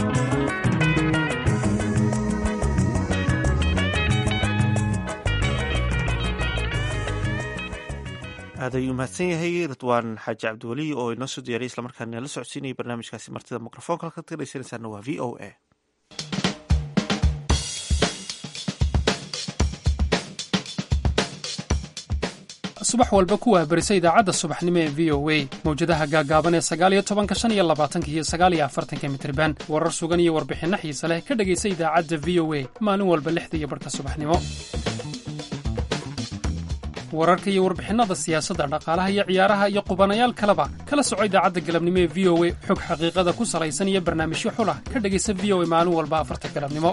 aad ayuu mahadsan yahay ridwaan xaaji cabdiweli oo inoo soo diyaariyay islamarkaana la socodsiinayay barnaamijkaasi martida mikrofoonka halkaad ka dhegeysanaysaana waa v o a subax walba ku waabarisa idaacadda subaxnimo ee v o a mawjadaha gaagaaban ee sagaaliyo tobanka shan iyo labaatanka iyo sagaaliyo afartanka mitriban warar sugan iyo warbixinno xiise leh ka dhegaysa idaacadda v o a maalin walba lixda iyo barhka subaxnimo wararka iyo warbixinnada siyaasadda dhaqaalaha iyo ciyaaraha iyo qubanayaal kaleba kala soco idaacadda galabnimo ee v o a xog xaqiiqada ku salaysan iyo barnaamijyo xulah ka dhegaysa v o a maalin walba afarta galabnimo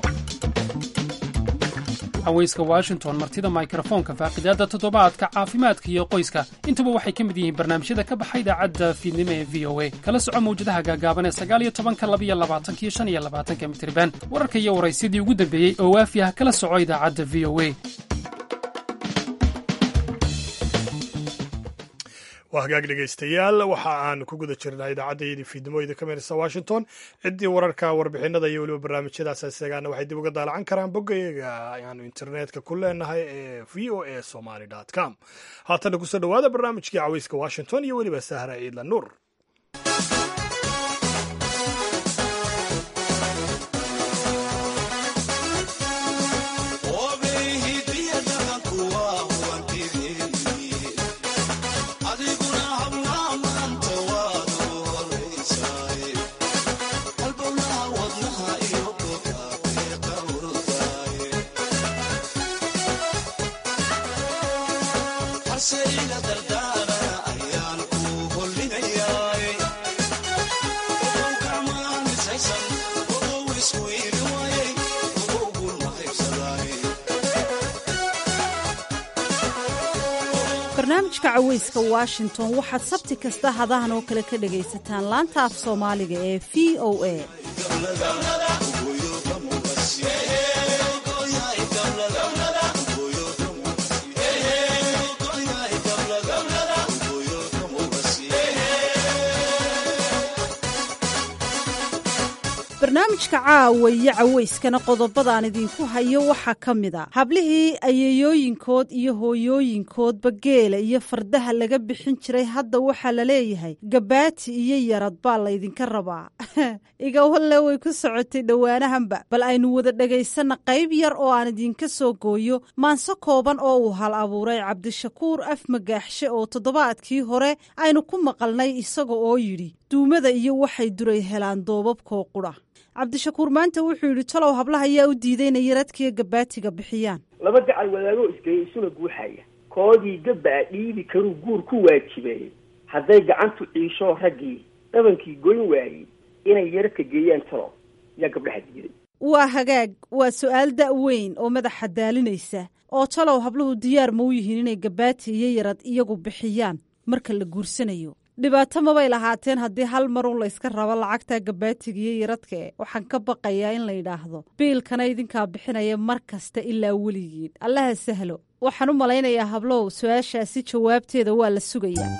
haweyska washington martida mikrofoonka faaqidaadda toddobaadka caafimaadka iyo qoyska intuba waxay ka mid yihiin barnaamijyada ka baxa idaacadda fiidnimo ee v o a kala soco mawjadaha gaagaaban ee sagaaliyo tobanka labiyo labaatanka iyo shan iyo labaatanka mitriban wararka iyo waraysyadii ugu dambeeyey oo waafi ah kala soco idaacadda v o a waa hagaag dhegaystayaal waxa aan ku guda jirnaa idaacaddayadii fiidnimo idinka meerisa washington ciddii wararka warbixinada iyo weliba barnaamijyadaas isagaana waxay dib uga daalacan karaan boggayaga ayaanu internetka ku leenahay ee v o a somaly com haatana kusoo dhowaada barnaamijkii caweyska washington iyo weliba sahra ciidla nuur Say la dardana ayaan ku holinaya barnaamijka caweyska washington waxaad sabti kasta hadahan oo kale ka dhagaysataan laanta af soomaaliga ee v o a barnaamijka caawa iyo caweyskana qodobadaan idinku hayo waxaa ka mid a hablihii ayeeyooyinkood iyo hooyooyinkoodba geela iyo fardaha laga bixin jiray hadda waxaa la leeyahay gabaati iyo yarad baa laydinka rabaa igawalle way ku socotay dhowaanahanba bal aynu wada dhegaysanna qayb yar oo aan idinka soo gooyo maanso kooban oo uu hal abuuray cabdishakuur af magaaxshe oo toddobaadkii hore aynu ku maqalnay isaga oo yidhi duumada iyo waxay duray helaan doobabkoo qudha cabdishakuur maanta wuxuu yidhi talow hablaha ayaa u diiday inay yaradkiiyo gabaatiga bixiyaan laba gacal wadaagoo isgeeya isuna guuxaya koodii gabaa dhiibi karuu guur ku waajibeeyey hadday gacantu ciisho raggii dhabankii goyn waayey inay yaradka geeyaan talow yaa gabdhaha diiday waa hagaag waa su-aal da' weyn oo madaxa daalinaysa oo talow habluhu diyaar ma u yihiin inay gabaati iyo yarad iyagu bixiyaan marka la guursanayo dhibaato mabay lahaateen haddii hal marun layska rabo lacagta gabaatiga iyo yaradkae waxaan ka baqayaa in la yidhaahdo biilkana idinkaa bixinaya mar kasta ilaa weligiin allaha sahlo waxaan u malaynayaa hablow su-aashaasi jawaabteeda waa la sugayaa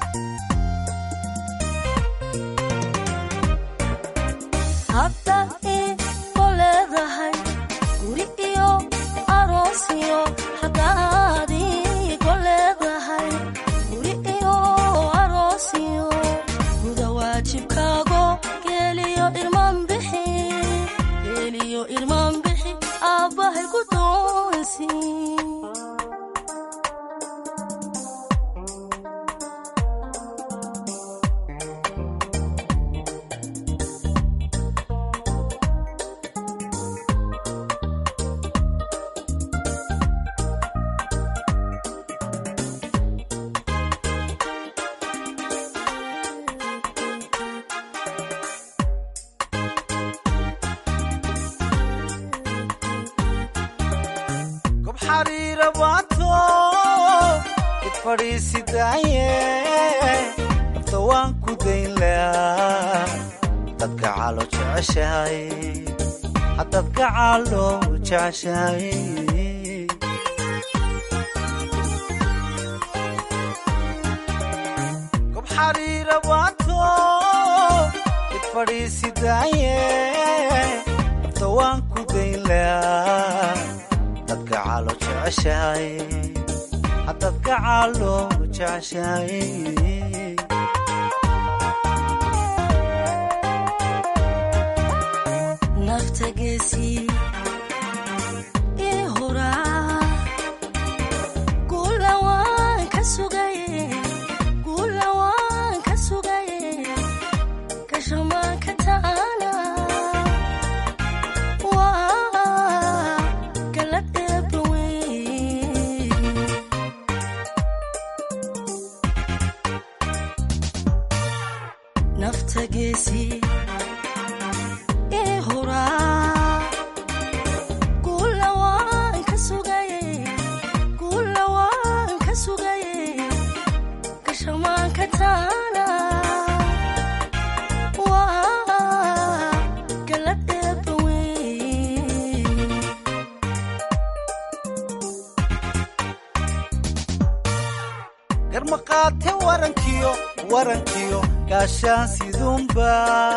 garmaqaate warankiyo warankiyo gaashaan sidunba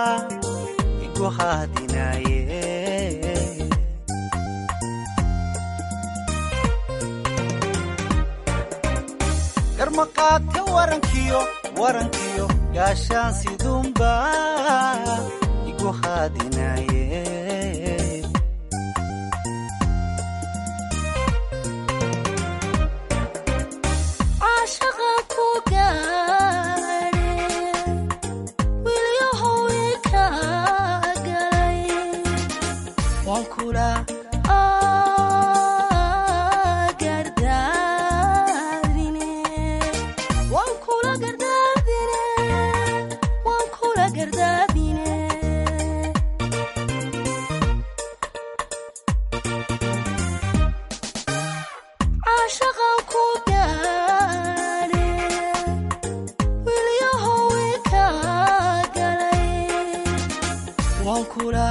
igu haadinaaye garmaqaate warankiyo warankiyo gaashaan sidunba igu haadinaaye kula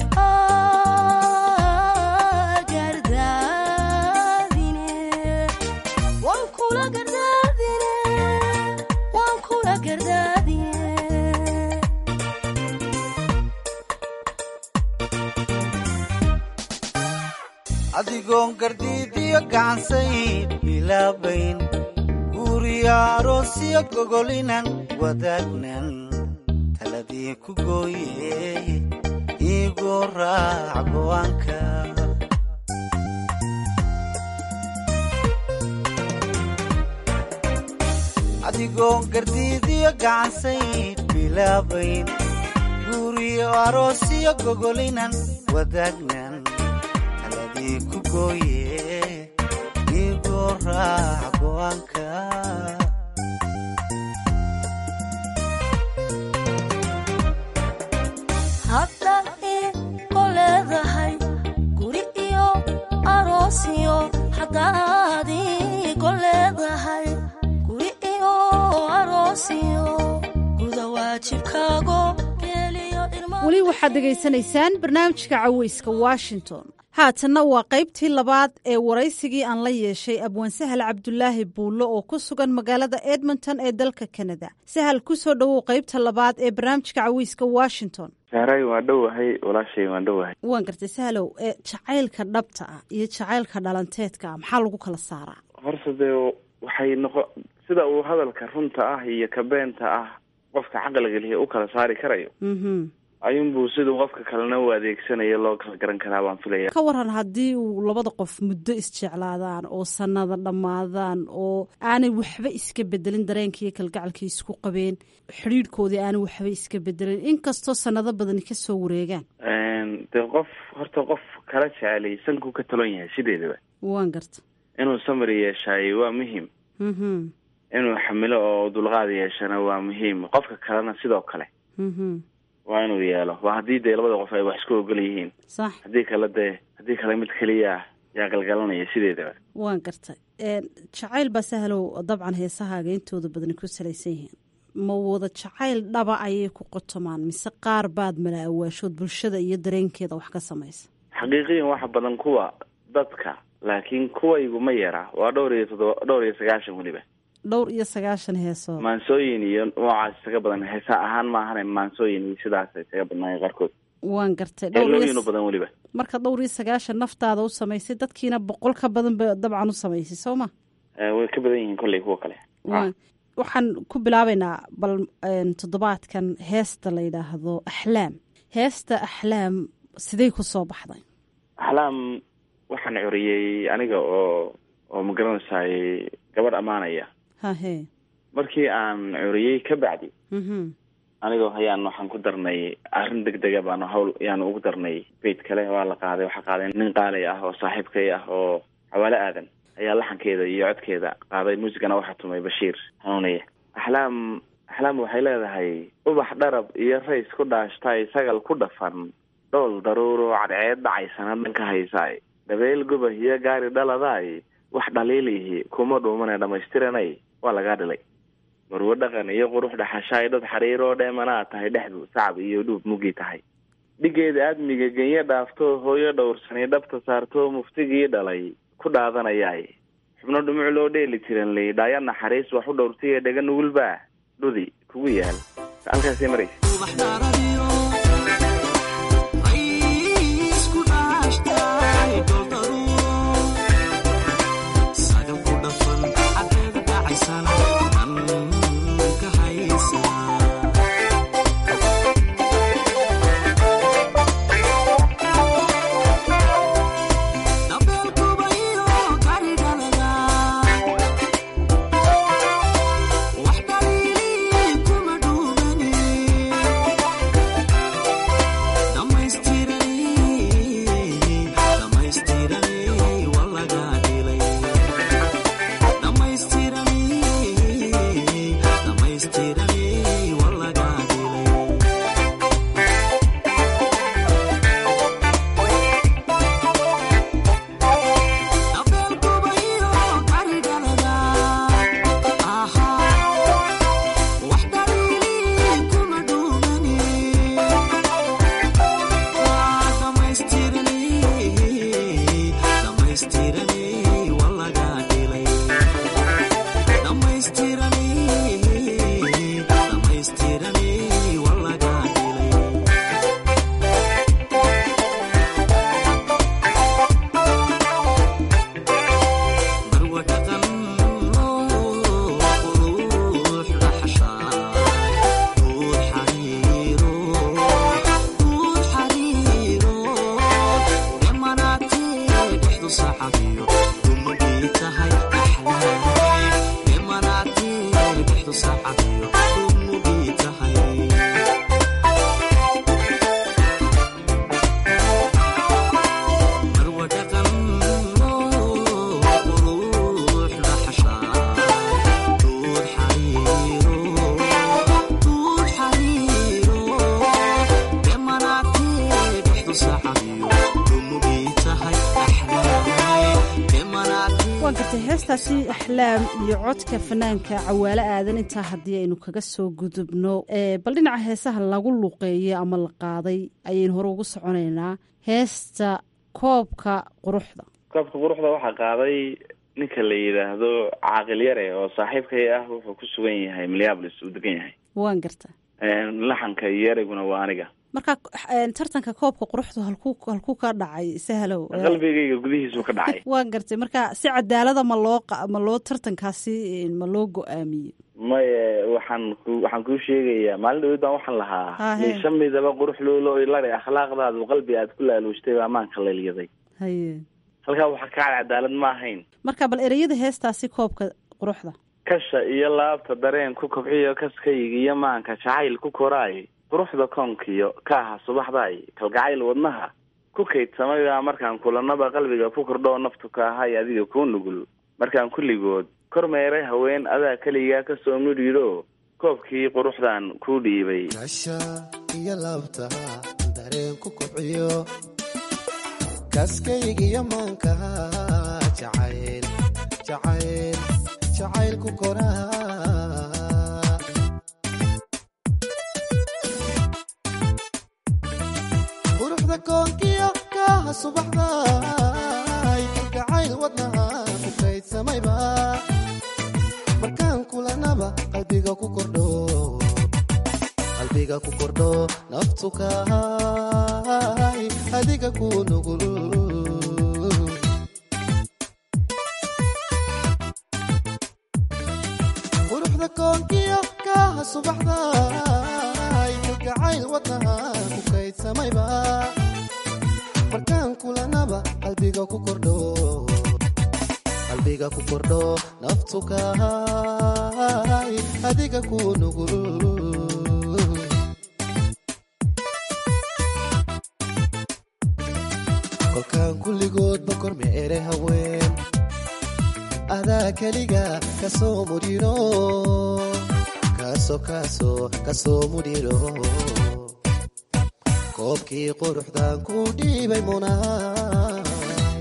gardaadine waan kula gardaadine waan kula gardaadine adigoon gardiidiyo gacansayd bilaabayn guriya aroosyo gogolinan wadaagnan taladii ku gooye iigoo raac go'aanka adigoon gardiidiyo gacansayd bilaabayn guriyo aroosyo gogolinan wadaagnan taladii ku gooye iigoo raac go'aanka haddaad iigo leedahay guri iyo aroosiyo haddaad iigo leedahay guri iyo aroosiyo guda waajibkaago geeliyo weli waxaad dhegaysanaysaan barnaamijka caweyska washington haatanna waa qaybtii labaad ee waraysigii aan la yeeshay abwaan sahal cabdulaahi buullo oo ku sugan magaalada edmonton ee dalka kanada sahal ku soo dhowow qaybta labaad ee barnaamijka caweyska washington saaray waan dhowahay walaashay waan dhowahay waan gartay sahalow ee jacaylka dhabta ah iyo jacaylka dhalanteedka ah maxaa lagu kala saaraa horse dee waxay noqo sida uu hadalka runta ah iyo ka beenta ah qofka caqliga lihi u kala saari karayo mhm ayuunbuu siduu qofka kalena u adeegsanayo loo kala garan karaa baan filaya ka waran haddii uu labada qof muddo isjeclaadaan oo sanada dhammaadaan oo aanay waxba iska bedelin dareenkaiyo kalgacalkii isku qabeen xidhiidhkoodii aanay waxba iska bedelin inkastoo sanado badani ka soo wareegaan dee qof horta qof kala jecelay sankuu ka talon yahay sideedaba waan garta inuu samri yeeshaay waa muhiim mhm inuu xamilo oo dulqaad yeeshana waa muhiim qofka kalena sidoo kale mhm waa inuu yeelo waa haddii dee labada qof ay wax isku ogol yihiin sax haddii kale dee haddii kale mid keliya yaa galgalanaya sideedaba waan gartay jacayl baa sahalow dabcan heesahaaga intooda badani ku salaysan yihiin ma wada jacayl dhaba ayay ku qotomaan mise qaar baad mala awaashood bulshada iyo dareenkeeda wax ka samaysa xaqiiqiyan waxa badan kuwa dadka laakiin kuwaygu ma yara waa dhowr iyo toddoba dhowr iyo sagaashan weliba dhowr iyo sagaashan heesood maansooyin iyo noocaas isaga badan heesa ahaan maahane maansooyin iyo sidaas isaga badnaayeen qaarkood waan gartay dhowr iyo heelooyin u badan weliba marka dhowr iyo sagaashan naftaada u samaysay dadkiina boqol ka badan ba dabcan u samaysay soo ma Eh, way ka badan yihiin kolley kuwa kale Waan- waxaan ku bilaabaynaa bal een, toddobaadkan heesta la yidhaahdo axlaam heesta axlaam sidey ku soo baxday axlaam waxaan curiyey aniga oo oo magaranaysaay gabadh ammaanaya hahe markii aan curiyey ka bacdi mhm anigoo hayaan waxaan ku darnay arrin deg dega baanu hawl yaanu ugu darnay beyt kale waa la qaaday waxaa qaaday nin qaalay ah oo saaxiibkay ah oo xawaale aadan ayaa laxankeeda iyo codkeeda qaaday muusigana waxaa tumay bashiir hanuuniye axlaam axlaam waxay leedahay ubax dharab iyo rays ku dhaashtay sagal ku dhafan dhool daruuro cadceed dhacaysana dhanka haysaay dabeyl gubah iyo gaari dhaladaay wax dhaliilihi kuma dhuumane dhammaystiranay waa lagaa dhilay marwo dhaqan iyo qurux dhaxashaay dad xariiroo dheemanaa tahay dhexdu sacab iyo dhuub mugii tahay dhigeeda aadmiga genyo dhaafto hooyo dhowrsani dhabta saarto muftigii dhalay ku dhaadanayaay xubno dhumuc loo dheeli tiran ley dhaaya naxariis wax u dhowrtaiyo dhega nugulbaa dhudi kugu yaal halkaasay maraysa wax dhaliili kuma dhuumani waan gartay heestaasi axlaam iyo codka fanaanka cawaalo aadan intaa haddii aynu kaga soo gudubno bal dhinaca heesaha lagu luqeeyey ama la qaaday ayaynu hore ugu soconaynaa heesta koobka quruxda koobka quruxda waxaa qaaday ninka la yidhaahdo caaqil yare oo saaxiibkay ah wuxuu ku sugan yahay minneapolis uu degan yahay waan garta laxanka iyo ereyguna waa aniga marka tartanka koobka quruxdu halkuu halkuu ka dhacay sahlow qalbigayga gudihiisu ka dhacay waan gartay marka si cadaalada ma loo ma loo tartankaasi ma loo go-aamiyey maye waxaan ku waxaan kuu sheegayaa maalin dhawed baan waxaan lahaa Hahe. miisha midaba qurux loolo ilare akhlaaqdaadu qalbi aad ku laaluushtay baa amaanka leelyaday haye halkaa waxaa ka cad cadaalad ma ahayn marka bal ereyada heestaasi koobka quruxda kasha iyo laabta dareen ku kobciyo kaskayga iyo maanka jacayl ku koraay quruxda koonkiyo kaaha subaxdaay kalgacayl wadnaha ku kaydsamayba markaan kulanaba qalbiga ku kordhoo naftu ka ahay adiga kuu nugul markaan kulligood kor meeray haween adaa keligaa kasoo midhiidho koobkii quruxdan kuu dhiibay kasha iyo laabta dareen ku kobciyo kaskaygiyo maankaha jacayl jacayl jacayl ku koraa quruxda koonkiyo kaaha subaxday kalgacayl wadnaha ku kaydsamayba markaan kulanaba qalbiga ku kordho qalbiga ku kordho naftu kahay adiga ku nugul quruxda koonkiyo kaaha subaxday kalgacayl wadnaha ku kaydsamayba markaan kulanaba qalbiga ku kordho qalbiga ku kordho naftu kahay adiga ku nugul kolkaan kulligoodba korme ere haween adaa keliga kasoo mudhiro kaso kaso kasoo mudhiro koobkii quruxdan ku dhiibay munaay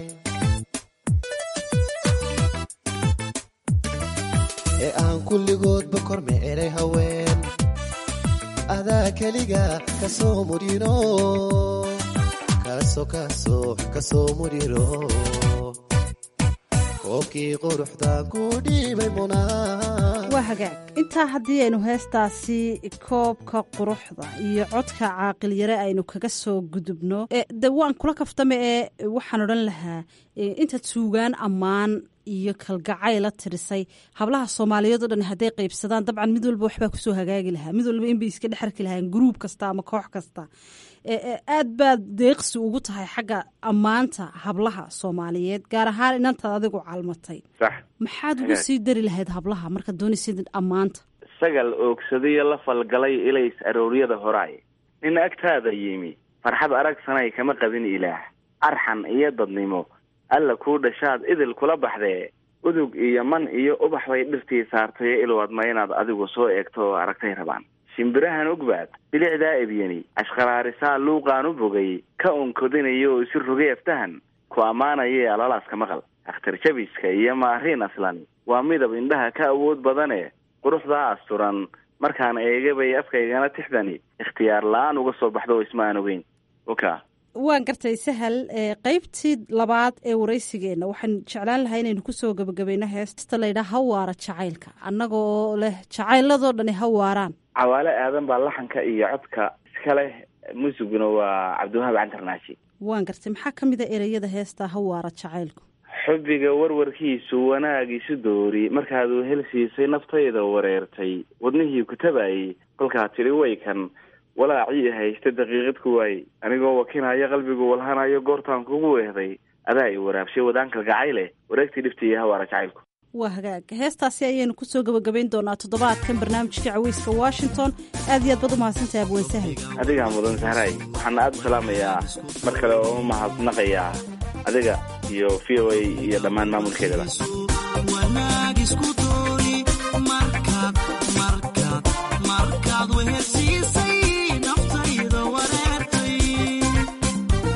ee aan kulligoodba korme eray haween adaa keliga kasoo mudhiro kaso kaso kasoo mudhiro koobkii quruxdan ku dhiibay munaay waa hagaag intaa haddii aynu heestaasi koobka quruxda iyo codka caaqil yare aynu kaga soo gudubno e, de waan kula kaftame ee waxaan odhan lahaa e, intaad suugaan ammaan iyo kalgacayla tirisay hablaha soomaaliyeed oo dhan hadday qaybsadaan dabcan mid walba waxbaa kusoo hagaagi lahaa mid walba inbay iska dhex arki lahaan gruub kasta ama koox kasta e, e, aad baad deeqsi ugu tahay xagga ammaanta hablaha soomaaliyeed gaar ahaan inantaad adigu calmatay sax maxaad ugu sii dari lahayd hablaha markaad doonaysid ammaanta sagal oogsadiyo la falgalay ilays arooryada horaay nin agtaada yimi farxad aragsanay kama qabin ilaah arxan iyo dadnimo alla kuu dhashaad idil kula baxdee udug iyo man iyo ubax bay dhirtii saartay ilwadma inaad adigu soo eegto oo aragtay rabaan shimbirahan ugbaad bilicdaa ebyani ashqaraarisaa luuqaan u bogay ka onkodinayo oo isi rogay aftahan ku ammaanaya alalaaska maqal akhtar jabiska iyo maariin aslan waa midab indhaha ka awood badane quruxdaa asturan markaan eegabay afkaygana tixdani ikhtiyaar la-aan uga soo baxdo oo isma aan ogeyn oka waan gartay sahal ee qaybtii labaad ee waraysigeenna waxaan jeclaan lahaa inaynu kusoo gebagabayno heesta laydhaa hawaara jacaylka annaga oo leh jacayladoo dhani hawaaraan cawaale aadan baa laxanka iyo codka iska leh muusiguna waa cabdiwahaab cantarnaashi waan gartay maxaa ka mid a ereyada heesta hawaara jacaylku xubbiga warwarkiisu wanaagiisu doori markaad wehel siisay naftayda wareertay wadnihii ku tabayay kolkaa tidhi waykan walaacii haysta daqiiqad ku waayey anigoo wakinaya qalbigu walhanayo goortaan kugu weehday adaa i waraabshay wadaanka gacayle wareegtii dhibta iyo hawaara jacaylku waa hagaag heestaasi ayaynu kusoo gebagabayn doonaa toddobaadkan barnaamijka caweyska washington aad iyo aad baad u mahadsantahay abween sahal adigaa mudan sahraay waxaana aada u salaamayaa mar kale oo u mahadnaqayaa adiga iyo v o a iyo dhammaan maamulkeedaba markaad wehersiisay naftayda wareertay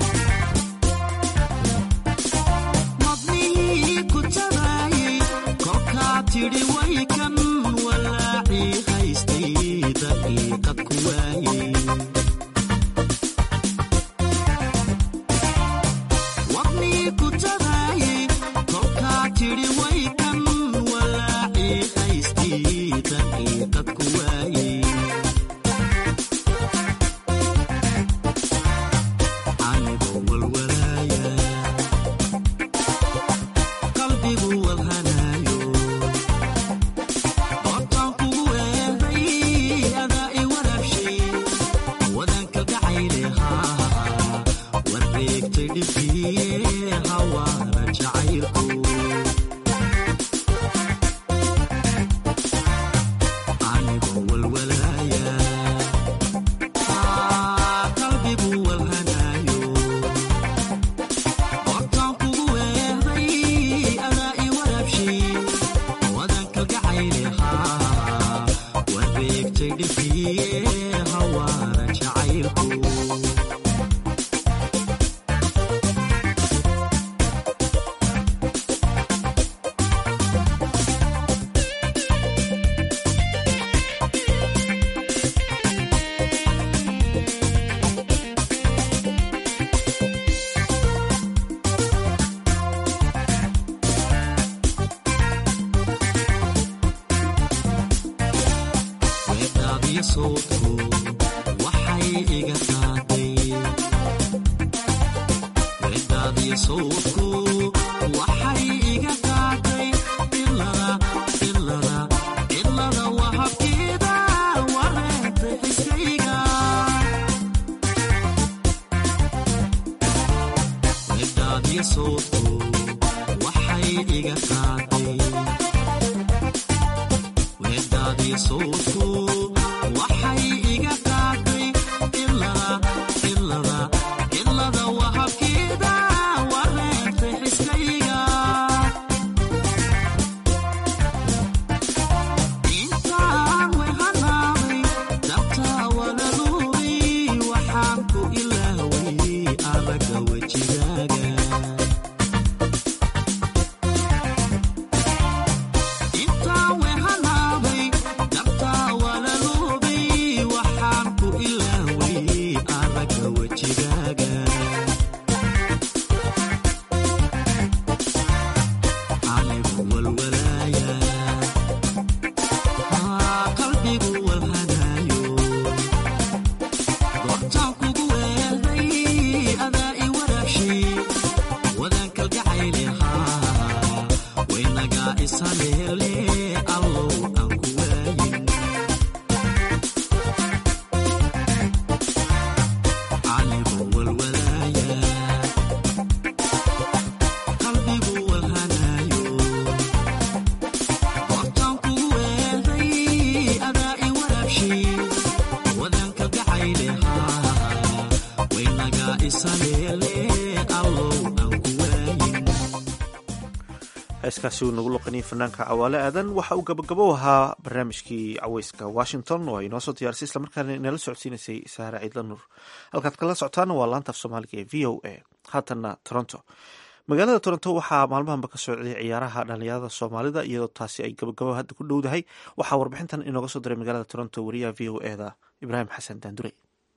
heeskaasi uu nagu loqaniyay fanaanka cawaale aadan waxa uu gabagabo ahaa barnaamijkii caweyska washington oo ay noo soo diyaarisay islamarkaana inala socodsiinaysay saare ciidla nuur halkaad kala socotaana waa laanta af soomaaliga ee v o a haatanna toronto magaalada toronto waxaa maalmahanba ka socday ciyaaraha dhalinyarada soomaalida iyadoo taasi ay gabagabo hadda ku dhowdahay waxaa warbixintan inooga soo diray magaalada toronto wariyaha v o eda ibraahim xasan daandure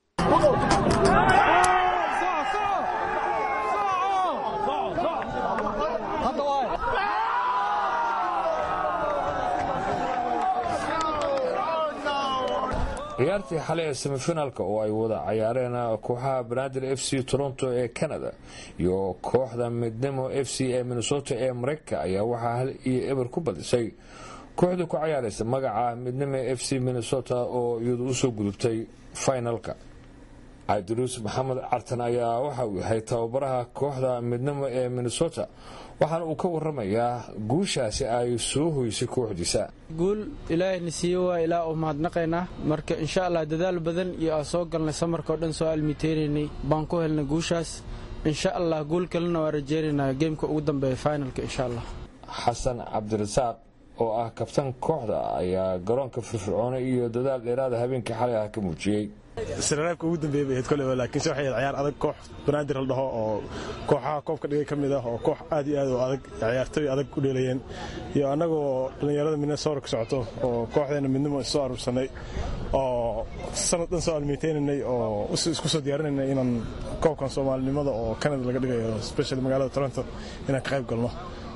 ciyaartii xalay ee semifinaalka oo ay wada cayaareen kooxaha banaadir f c toronto ee canada iyo kooxda midnimo f c ee minnesota ee mareykanka ayaa waxaa hal iyo eber ku badisay kooxda ku cayaaraysa magaca midnimo f c minnesota oo iyadu usoo gudubtay finalka cabdiruus maxamed cartan ayaa waxa uu yahay tababaraha kooxda midnimo ee minnesota waxaana uu ka waramayaa guushaasi ay soo hoysay kooxdiisa guul ilaahayna siiye waa ilaa u mahadnaqaynaa marka insha allah dadaal badan iyo aan soo galnay samarka o dhan soo almiteynaynay baan ku helnay guushaas insha allah guul kalena waa rajeynaynaa geemka ugu dambeeya finalka insha allah xasan cabdirasaaq oo ah kabtan kooxda ayaa garoonka firfircoona iyo dadaal dheeraada habeenkii xalay ah ka muujiyey siraraabka ugu dambeeyay bay ahayd koleyba laakiinse waxay ahayd ciyaar adag koox banaadir la dhaho oo kooxaha koobka dhigay ka mid ah oo koox aad iyo aad u adag ciyaartoy adag u dheelayeen iyo annagoo dhallinyarada minnesota ka socoto oo kooxdeena midnimo issoo aruursanay oo sanad dhan soo almeyteynanay oo isku soo diyaarinaynay inaan koobkan soomaalinimada oo canada laga dhigayo specially magaalada toronto inaan ka qayb galno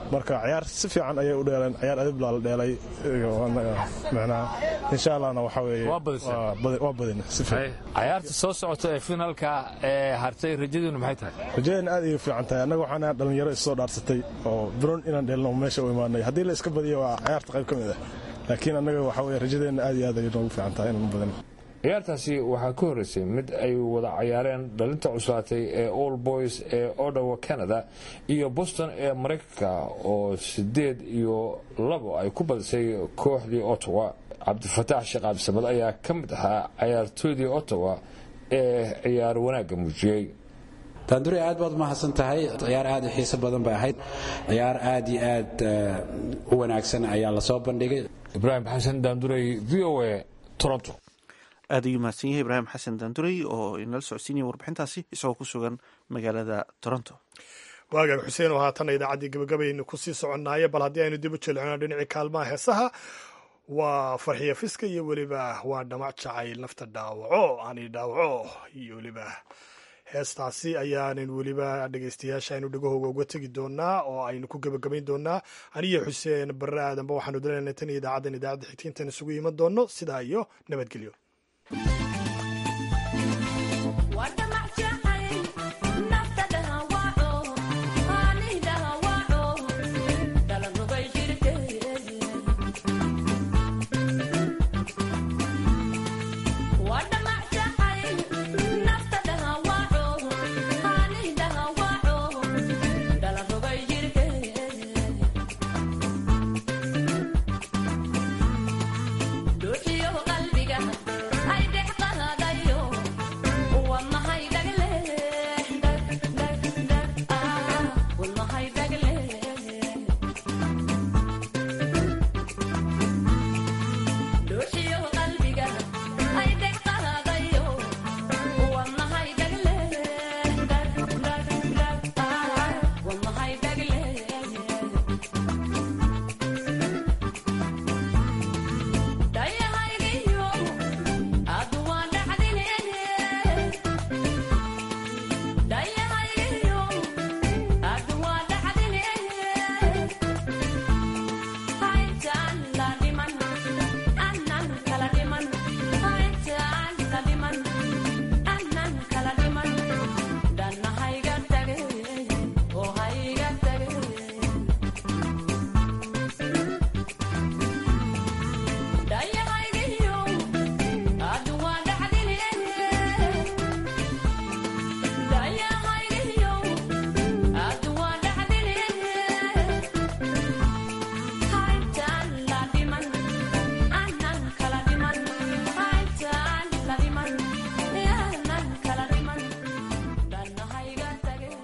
marka ciyaar si fiican ayay u dheeleen ciyaar adib baa la dheelay micnaha insha allahna waxa weeye waa badin si fiican cayaarta soo socota ee finaalka ee hartay rajadiinu maxay tahay rajadeena aad ayay u fiican tahay annaga waxaan ahaa dhalinyaro issoo dhaarsatay oo biron inaan dheelno meesha u imaanay haddii la iska badiyo waa ciyaarta qayb ka mid ah laakiin annaga waxa weye rajadeenna aad iyo aad ayay noogu fiican tahay inaan badin ciyaartaasi waxaa ka horreysay mid ay wada cayaareen dhalinta cuslaatay ee all boys ee odawa canada iyo boston ee maraykanka oo sideed iyo labo ay ku badisay kooxdii ottawa cabdifataax sheekh cabdisamad ayaa ka mid ahaa cayaartooydii ottawa ee ciyaar wanaagga muujiyey daandure aad baad umahadsan tahay ciyaar aad u xiiso badan bay ahayd ciyaar aad iyo aad u wanaagsan ayaa lasoo bandhigay ibraahim xasan daandurey v o a toronto aad ayuu mahadsan yahay ibraahim xasan daandurey oo inala socodsiinaya warbixintaasi isagoo ku sugan magaalada toronto waagaag xuseen oo haatanna idaacaddii gabagabaynu kusii soconnaaye bal haddii aynu dib u jelcino dhinacii kaalmaha heesaha waa farxiya fiska iyo weliba waa dhamac jacayl nafta dhaawaco ani dhaawaco iyo weliba heestaasi ayaanan weliba dhegeystayaasha aynu dhegahooga uga tegi doonaa oo aynu ku gebagabayn doonaa aniyo xuseen barre aadanba waxaanu dalanay tan iyo idaacaddan idaacadda xigtiintan isugu iman doono sidaa iyo nabadgelyo